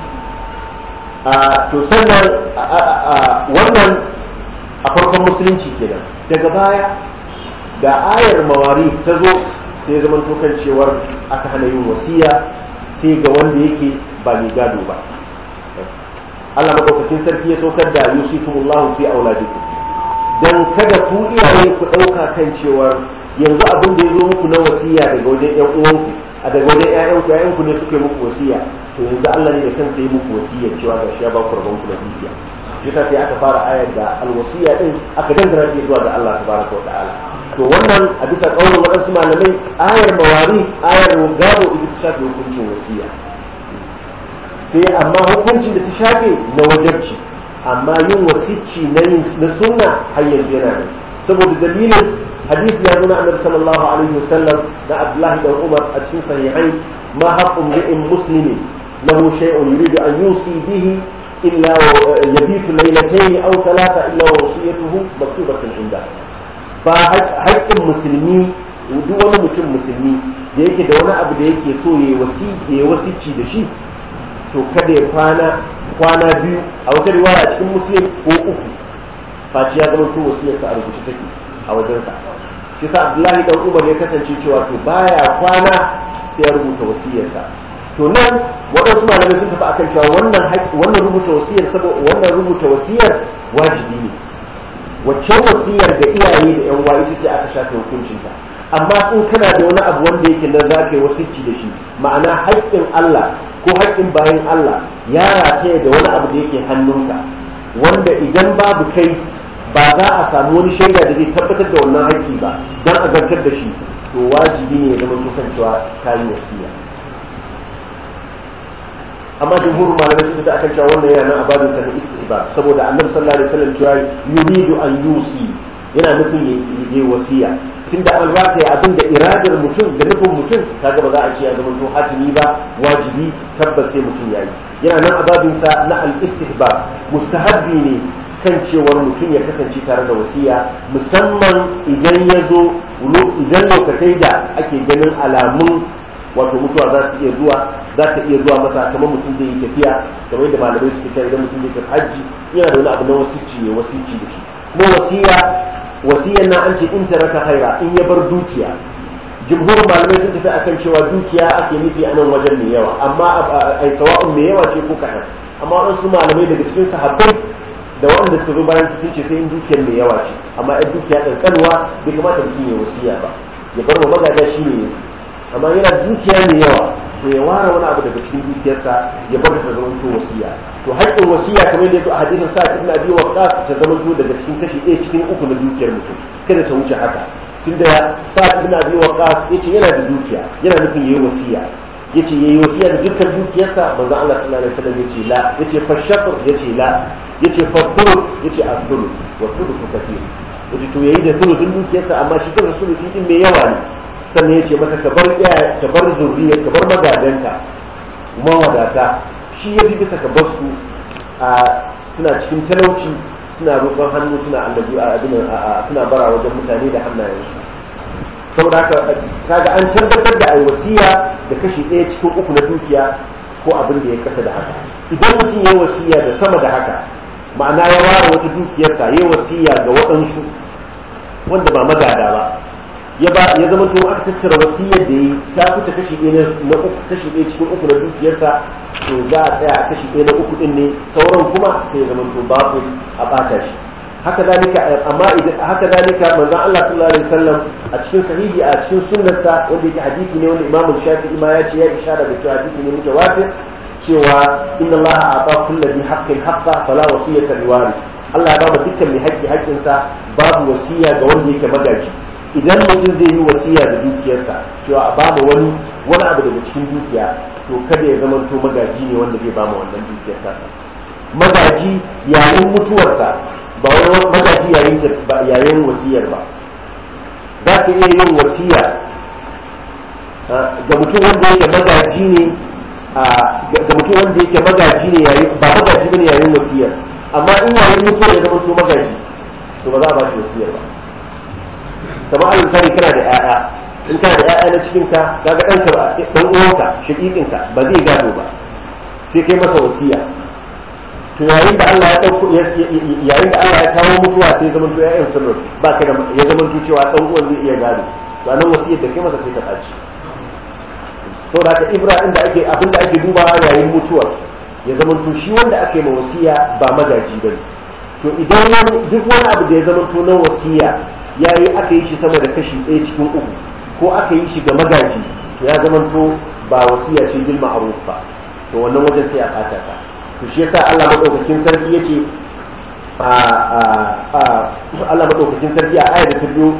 to sannan wannan a farkon musulunci kenan daga baya da ayar mawari ta zo sai zaman tokan cewar aka hana yin wasiya sai ga wanda yake ba mai gado ba Allah madaukakin sarki ya saukar da yusikumullahu fi auladikum dan kada ku iyaye ku dauka kan cewar yanzu abin da ya zo muku na wasiya daga wajen ƴan uwanku a daga wajen ƴaƴanku ƴaƴanku ne suke muku wasiya to yanzu Allah ne da kansa yi muku wasiya cewa ga shi ya ba ku rabon ku na dukiya shi ta sai aka fara ayar da alwasiya din aka dangana ta zuwa ga Allah tabaraka wa ta'ala to wannan a bisa kaurin waɗansu malamai ayar mawari ayar gado ita ta shafe hukuncin wasiya sai amma hukuncin da ta shafe na wajabci amma yin wasicci na yin na sunna har yanzu yana da saboda dalilin hadisi ya zo na annabi sallallahu alaihi wasallam da Abdullahi da Umar a cikin sahihai ma haqqun li'in muslimi lahu shay'un yuridu an yusi bihi illa yabitu laylatayn aw thalatha illa wasiyatuhu maktubatun inda ba haƙƙin musulmi duk wani mutum musulmi da yake da wani abu da yake so ya wasici da shi to kada ya kwana kwana biyu a wata riwaya a cikin muslim ko uku faci ya zama to wasiyarsa a rubuce take a wajensa shi sa abdullahi dan umar ya kasance cewa to baya kwana sai ya rubuta wasiyarsa to nan waɗansu malamai sun tafi akan cewa wannan wannan rubuta wasiyar saboda wannan rubuta wasiyar wajibi ne wacce wasiyar da iyaye da yan uwa ita ce aka shafe hukuncinta amma in kana da wani abu wanda yake nan za ka yi wasicci da shi ma'ana haƙƙin Allah ko haƙƙin bayan Allah ya rataye da wani abu da yake hannunka wanda idan babu kai ba za a samu wani shaida da zai tabbatar da wannan haƙƙi ba don a zartar da shi to wajibi ne ya zama tukan cewa ka yi wasiya amma jumhur malamai sun da akan cewa wannan yana nan a babin sa na istihba saboda annabi sallallahu alaihi wasallam cewa yuridu an yusi yana nufin yayi wasiya tunda an rataya abin da iradar mutum da nufin mutum kaga ba za a ce ya zama to hatimi ba wajibi tabbas sai mutum yayi yana nan a babin sa na al-istihbab mustahabbi ne kan cewar mutum ya kasance tare da wasiya musamman idan ya zo idan lokacin da ake ganin alamun wato mutuwa za su iya zuwa za ta iya zuwa masa kamar mutum zai yi tafiya kamar yadda malamai suke cewa idan mutum zai tafi hajji yana da wani abu na wasici ne wasici da shi kuma wasiya wasiyan nan an ce in taraka khaira in ya bar dukiya jumhur malamai sun tafi akan cewa dukiya ake nufi a nan wajen mai yawa amma ai sawa'un mai yawa ce ko kaɗan amma waɗansu malamai daga cikin sahabbai da waɗanda suka zo bayan sun ce sai in dukiyar mai yawa ce amma in dukiya ƙanƙanwa bai kamata mutum ya wasiya ba ya bar wa magada shi ne amma yana dukiya mai yawa to ya ware wani abu daga cikin dukiyarsa ya bar ta zama to wasiya to haƙƙin wasiya kamar yadda a hadisin sa ibn abi waqqas ta zama to daga cikin kashi ɗaya cikin uku na dukiyar mutum kada ta wuce haka tunda sa ibn abi waqqas yace yana da dukiya yana nufin yayi wasiya yace yayi wasiya da dukkan dukiyarsa manzo Allah sallallahu alaihi wasallam yace la yace fa shaqr yace la yace fa thuluth yace as-thuluth wa thuluth kathir yace to yayi da thuluthin dukiyarsa amma shi kansa thuluthin din mai yawa ne sannan yace masa ka bar ka bar zurriya ka bar magadanka mawadata shi yafi bisa ka bar su a suna cikin talauci suna roƙon hannu suna annabi a abin suna bara wajen mutane da hannayensu saboda haka kaga an tabbatar da ai wasiya da kashi ɗaya cikin uku na dukiya ko abin da ya kasa da haka idan mutum ya wasiya da sama da haka ma'ana ya ware wata dukiyarsa ya wasiya ga waɗansu wanda ba magada ba ya ba ya zama to aka tattara wasiyar da yi ta fita kashi ɗaya na uku kashi ɗaya cikin uku na dukiyarsa to za a tsaya a kashi ɗaya na uku ɗin ne sauran kuma sai ya zama to babu a ɓata shi haka zalika amma idan haka zalika manzon Allah sallallahu alaihi wasallam a cikin sahihi a cikin sunnarsa wanda yake hadisi ne wanda Imam Shafi'i ma ya ce ya ishara da cewa hadisi ne mutawatir cewa inna Allah a'ta kulli bi haqqin haqqa fala wasiyata liwari Allah ya ba dukkan mai haƙƙi haƙƙinsa babu wasiya ga wanda yake magaji idan mutum zai yi wasiya da dukiyarsa cewa a bama wani wani abu daga cikin dukiya to kada ya zama to magaji ne wanda zai bama wannan dukiyar tasa magaji yayin mutuwarsa ba wani magaji yayin yayin wasiyar ba za ka iya yin wasiya ga mutum wanda yake magaji ne ga mutum wanda yake magaji ne yayin ba magaji bane yayin wasiyar amma in yayin mutuwar ya zama to magaji to ba za a ba shi wasiyar ba kamar alin sani kana da 'ya'ya in kana da 'ya'ya na cikin ka kaga ɗanka ba ɗan uwanka shaƙiƙinka ba zai gado ba sai kai masa wasiya to yayin da Allah ya dauko yayin da Allah ya kawo mutuwa sai zaman to ƴaƴan sun rufe ba ka da ya zaman to cewa dan uwan zai iya gado to anan wasiyar da kai masa sai ka tsaci to da ka Ibrahim da ake abin da ake dubawa yayin mutuwa ya zaman to shi wanda ake ma wasiya ba magaji bane to idan wani duk wani abu da ya zaman to na wasiya yayi aka yi shi sama da kashi ɗaya cikin uku ko aka yi shi ga magaji to ya zaman to ba wasiya ce bil ma'ruf ba to wannan wajen sai a fata ta to shi yasa Allah madaukakin sarki yace a a Allah madaukakin sarki a ayar ta biyu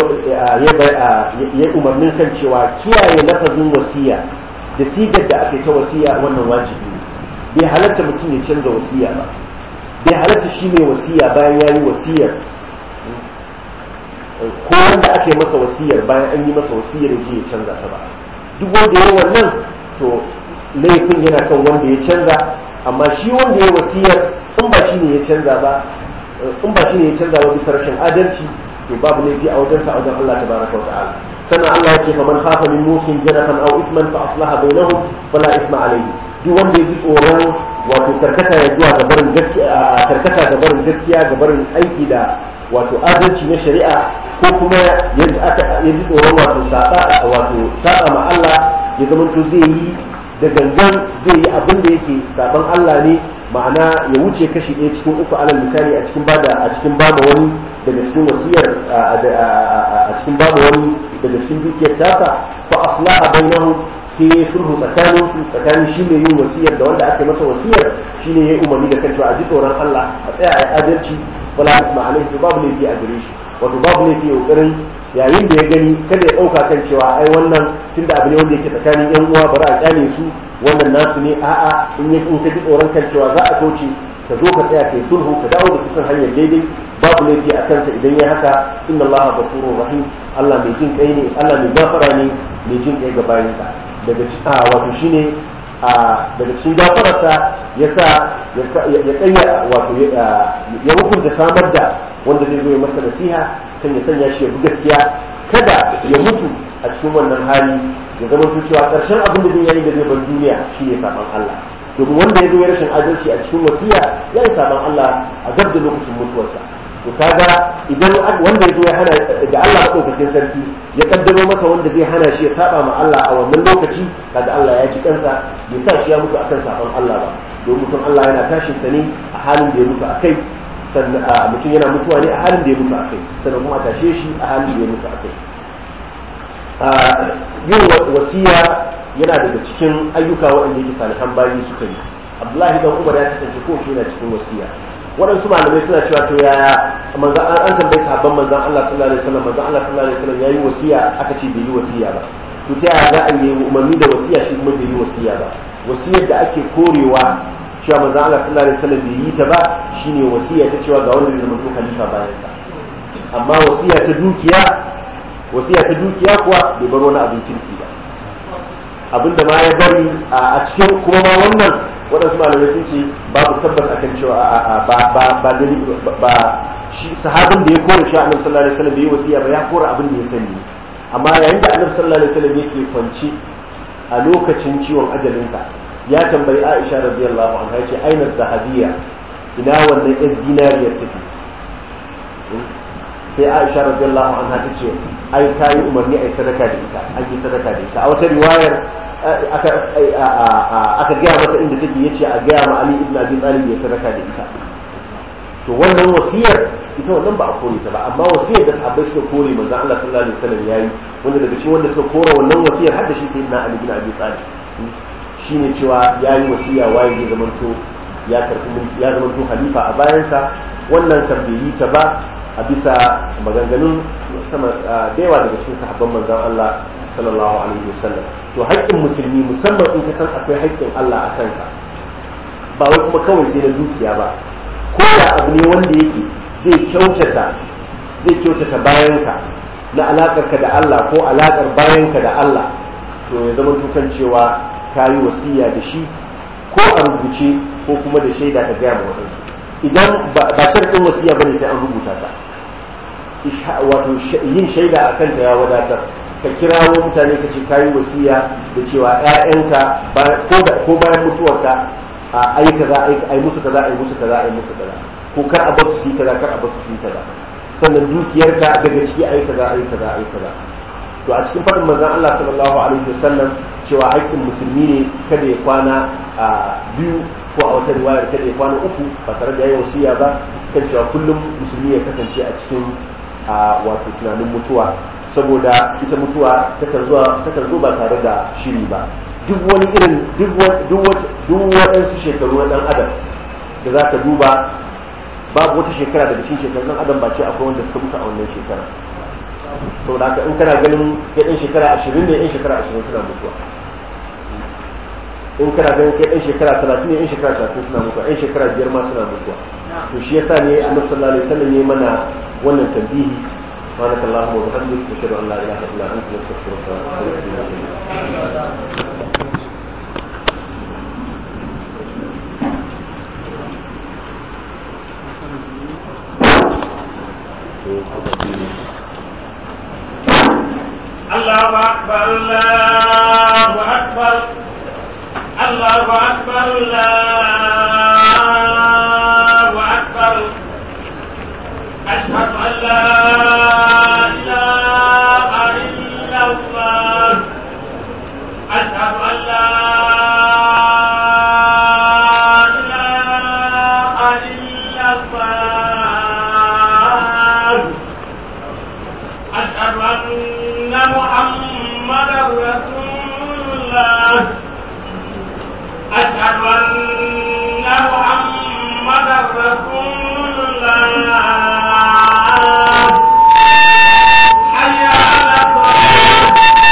ya umarnin kan cewa kiyaye lafazin wasiya da sigar da aka ta wasiya wannan wajibi ne bai halatta mutum ya canza wasiya ba bai halatta shi mai wasiya bayan ya yi wasiyar ko wanda aka yi masa wasiyar bayan an yi masa wasiyar ya je ya canza ta ba duk wanda ya wannan to laifin yana kan wanda ya canza amma shi wanda ya wasiyar in ba shi ne ya canza ba in ba shi ne ya canza ba bisa rashin adalci to babu laifi a wajen sa a wajen Allah tabaraka wa ta'ala sannan Allah ya ce fa man khafa min musin janafan aw ithman fa aslaha bainahum fala ithma alayhi duk wanda ya ji tsoron wato karkata ya zuwa ga barin gaskiya karkata ga barin gaskiya ga barin aiki da wato adalci na shari'a ko kuma ya ji tsoron wato saba wato saba ma Allah ya zamanto zai yi da gangan zai yi abin da yake saban Allah ne ma'ana ya wuce kashi ɗaya cikin uku alal misali a cikin bada a cikin bada wani daga cikin wasiyar a cikin bada wani daga cikin dukiyar tasa fa aslaha bainahu sai ya sulhu tsakanin su tsakanin shi ne yin wasiyar da wanda aka masa wasiyar shi ne ya yi umarni da kan cewa a ji tsoron Allah a tsaya a yi adalci wala isma alaihi to babu laifi a gare shi wato babu laifi kokarin yayin da ya gani kada ya dauka kan cewa ai wannan tunda abu ne wanda yake tsakanin yan uwa bari a kyale su wannan nasu ne a'a in ya in ka ji tsoron kan cewa za a kauce ka zo ka tsaya kai sulhu ka dawo da kusan hanyar daidai babu laifi a kansa idan ya haka inna allaha ghafurur rahim Allah mai jin kai ne Allah mai gafara ne mai jin kai ga bayinsa daga wato shine a daga cikin gafararsa ya sa ya kanya wato ya hukunta samar da wanda zai zo ya masa nasiha kan ya sanya shi ya bi gaskiya kada ya mutu a cikin wannan hali ya zama cewa karshen abin da zai yi da zai bar duniya shi ne saban Allah domin wanda ya zo ya rashin adalci a cikin wasiya ya yi saban Allah a gab da lokacin mutuwarsa to kaga idan wanda ya zo ya hana da Allah madaukakin sarki ya kaddaro masa wanda zai hana shi ya saba ma Allah a wannan lokaci kaga Allah ya ji kansa bai sa shi ya mutu akan saban Allah ba domin mutum Allah yana tashin sa ne a halin da ya mutu akai sannan mutum yana mutuwa ne a halin da ya mutu akai sannan kuma a tashe shi a halin da ya mutu akai yin wasiya yana daga cikin ayyuka waɗanda yake salihan bayi suka yi Abdullahi dan Umar ya kasance ko shi yana cikin wasiya waɗansu malamai suna cewa to yaya manzan an an tambayi sahabban manzan Allah sallallahu alaihi wasallam manzan Allah sallallahu alaihi wasallam yayi wasiya aka ce bai yi wasiya ba to ta yaya za a yi umarni da wasiya shi kuma bai yi wasiya ba wasiyar da ake korewa cewa manzan Allah sallallahu alaihi wasallam bai yi ta ba shine wasiya ta cewa ga wanda zai zama to khalifa bayan sa amma wasiya ta dukiya wasiya ta dukiya kuwa bai bar wani abin kirki ba abinda ma ya bari a cikin kuma ma wannan waɗansu malamai sun ce babu tabbas akan cewa ba ba ba ba shi sahabin da ya kore shi annabi sallallahu alaihi wasallam bai wasiya ba ya kore abin da ya sani amma yayin da annabi sallallahu alaihi wasallam yake kwance a lokacin ciwon ajalinsa ya tambayi Aisha radiyallahu anha yace aina zahabiya ina wannan ɗan zinariyar take sai Aisha radiyallahu anha ta ce ai ta yi umarni ai sadaka da ita an yi sadaka da ita a wata riwayar aka gaya masa inda take yace a gaya ma Ali ibn Abi Talib ya sadaka da ita to wannan wasiyar ita wannan ba a kore ta ba amma wasiyar da sahabbai suka kore manzon Allah sallallahu alaihi wasallam yayi wanda daga cikin wanda suka kore wannan wasiyar har da shi sayyidina Ali ibn Abi Talib shine cewa yayi wasiya waye zai zamanto ya karbi ya zamanto khalifa a bayansa wannan kan bai yi ta ba a bisa maganganun sama da yawa daga cikin sahabban manzon Allah sallallahu alaihi wasallam to haƙƙin musulmi musamman in ka san akwai haƙƙin Allah a kanka ba wai kuma kawai sai na dukiya ba ko da abu ne wanda yake zai kyautata zai kyautata bayanka na alaƙarka da Allah ko alaƙar bayanka da Allah to ya zama tukan cewa ka yi wasiya da shi ko a rubuce ko kuma da shaida ka gaya ma waɗansu idan ba sharɗin wasiya bane sai an rubuta ta wato yin shaida a kanta ya wadatar ka kirawo mutane ka ce kayi wasiya da cewa ƴaƴanka ko bayan mutuwarka a ai kaza ai musu kaza ai musu kaza ai musu kaza ko kar a basu su kaza kar a basu su kaza sannan dukiyarka daga ciki ai kaza ai kaza ai kaza to a cikin faɗin manzon Allah sallallahu alaihi wasallam cewa haƙƙin musulmi ne kada ya kwana a biyu ko a wata riwayar kada ya kwana uku ba tare da yayi wasiya ba kan cewa kullum musulmi ya kasance a cikin wato tunanin mutuwa saboda ita mutuwa takan zuwa takan zo ba tare da shiri ba duk wani irin duk waɗansu shekaru na ɗan adam da za ka duba babu wata shekara daga cikin shekarun ɗan adam ba ce akwai wanda suka mutu a wannan shekara saboda haka in kana ganin kai ɗan shekara ashirin ne ɗan shekara ashirin suna mutuwa in kana ganin kai ɗan shekara talatin ne ɗan shekara talatin suna mutuwa ɗan shekara biyar ma suna mutuwa to shi yasa ne annabi sallallahu alaihi wasallam ne mana wannan tambihi سبحانك اللهم وبحمدك نشهد ان لا اله الا انت نستغفرك ونتوب اليك الله أكبر الله أكبر الله أكبر الله أكبر أشهد أن لا إله إلا الله أشهد أن لا إله إلا الله أشهد أن محمدا رسول الله أشهد أن محمدا رسول الله حي على الصلاة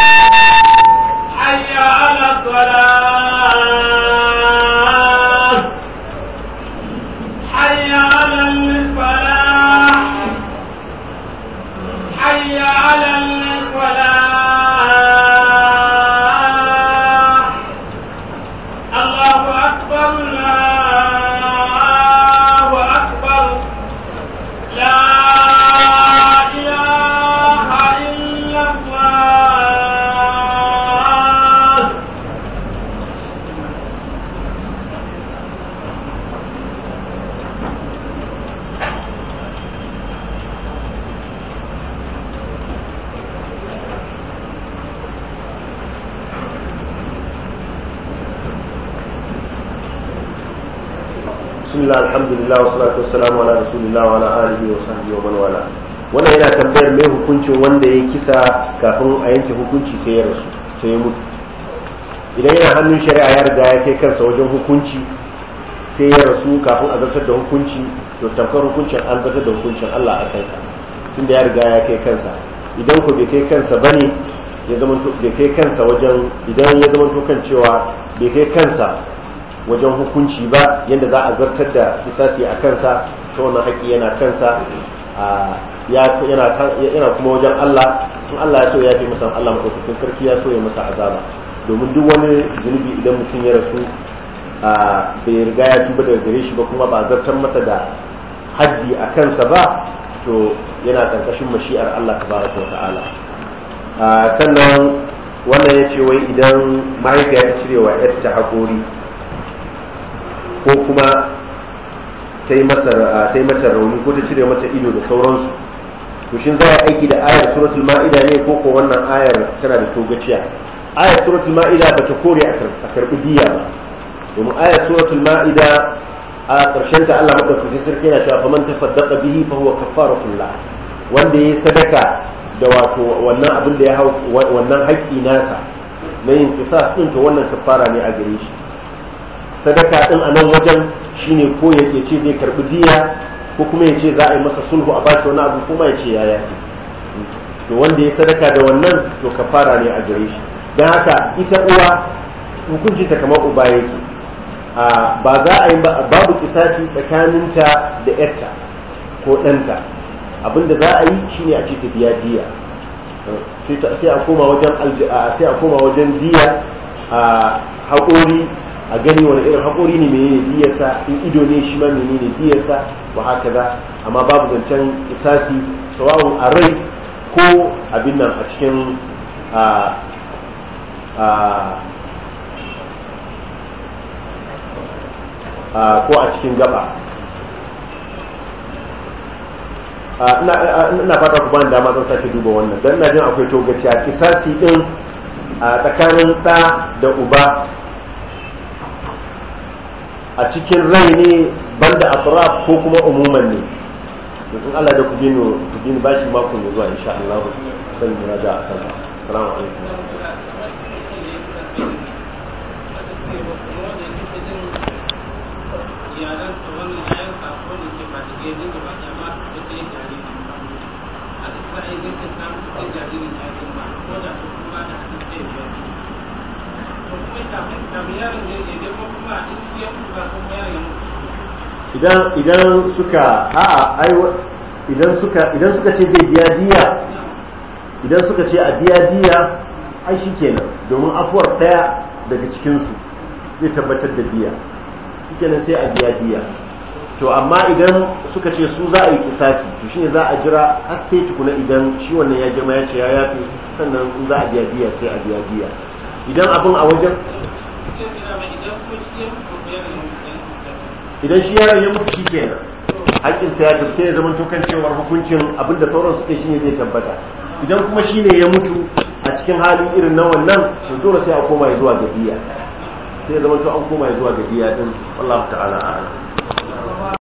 حي على الصلاة حي على الفلاح حي على الفلاح الله أكبر الله أكبر لا إله إلا الله بسم الله الحمد لله والصلاة والسلام على رسول الله وعلى آله وصحبه ومن والاه wannan yana tambayar mai hukuncin wanda ya kisa kafin a yanke hukunci sai ya rasu sai ya mutu idan yana hannun shari'a ya riga ya kai kansa wajen hukunci sai ya rasu kafin a zartar da hukunci to tamkar hukuncin an zartar da hukuncin Allah a kansa tunda ya riga ya kai kansa idan ko bai kai kansa bane ya zama bai kai kansa wajen idan ya zama to kan cewa bai kai kansa wajen hukunci ba yadda za a zartar da isasi a kansa ta wannan haƙƙi yana kansa yana kuma wajen Allah in Allah ya so ya fi masa Allah maɗaukakin sarki ya so ya masa azaba domin duk wani zunubi idan mutum ya rasu bai riga ya tuba daga gare shi ba kuma ba zartar masa da haddi a kansa ba to yana ƙarƙashin mashi'ar Allah tabaraka wa ta'ala sannan wannan ya ce wai idan mahaifiya ta cire wa yarta haƙori ko kuma ta yi mata rauni ko ta cire mata ido da sauransu to shin za a aiki da ayar suratul ma'ida ne ko ko wannan ayar tana da togaciya ayar suratul ma'ida ba ta kore a karbi diya ba domin ayar suratul ma'ida a ƙarshen ta Allah madaukakin sarki yana cewa faman tasaddaqa bihi fa huwa kafaratul lah wanda yayi sadaka da wato wannan abin da ya hau wannan haƙƙi nasa na yin kisas din to wannan kafara ne a gare shi sadaka din a nan wajen shine ko ya ce zai karbi diya ko kuma ya ce za a yi masa sulhu a bashi wani abu kuma ya ce ya yafi to wanda ya sadaka da wannan to kafara ne a gare shi don haka ita uwa hukunci ta kamar uba yake ba za a yi babu kisasi tsakaninta da yarta ko ɗanta abinda za a yi shine a ce ta biya diya sai a koma wajen sai a koma wajen diya a haƙori a gani wani irin haƙori ne menene diyarsa in ido ne shi ma menene diyarsa wa haka za amma babu zancen isasi sawa'un a rai ko abin nan a cikin ko a cikin gaba ina fata ku bani dama zan sake duba wannan dan ina jin akwai togaci a kisasi din a tsakanin ɗa da uba a cikin rai ne banda atraf ko kuma umuman ne in Allah da ku dino ku dino bashi mako mai zuwa insha Allah zan yi raja a kan assalamu alaikum idan idan suka a'a ai idan suka idan suka ce zai biya diya idan suka ce a biya diya ai shikenan domin afuwar daya daga cikin su zai tabbatar da diya shikenan sai a biya diya to amma idan suka ce su za a yi kisasi to shine za a jira har sai tukuna idan shi wannan ya girma ya ce ya yafi sannan in za a biya diya sai a biya diya idan abin a wajen idan shi yaron ya mutu shikenan haƙƙin sa ya tafi sai ya zama tokan cewar hukuncin abin da sauran suke shine zai tabbata idan kuma shine ya mutu a cikin halin irin na wannan to dole sai a koma zuwa ga diya sai ya zama to an koma zuwa ga diya din wallahu ta'ala a'lam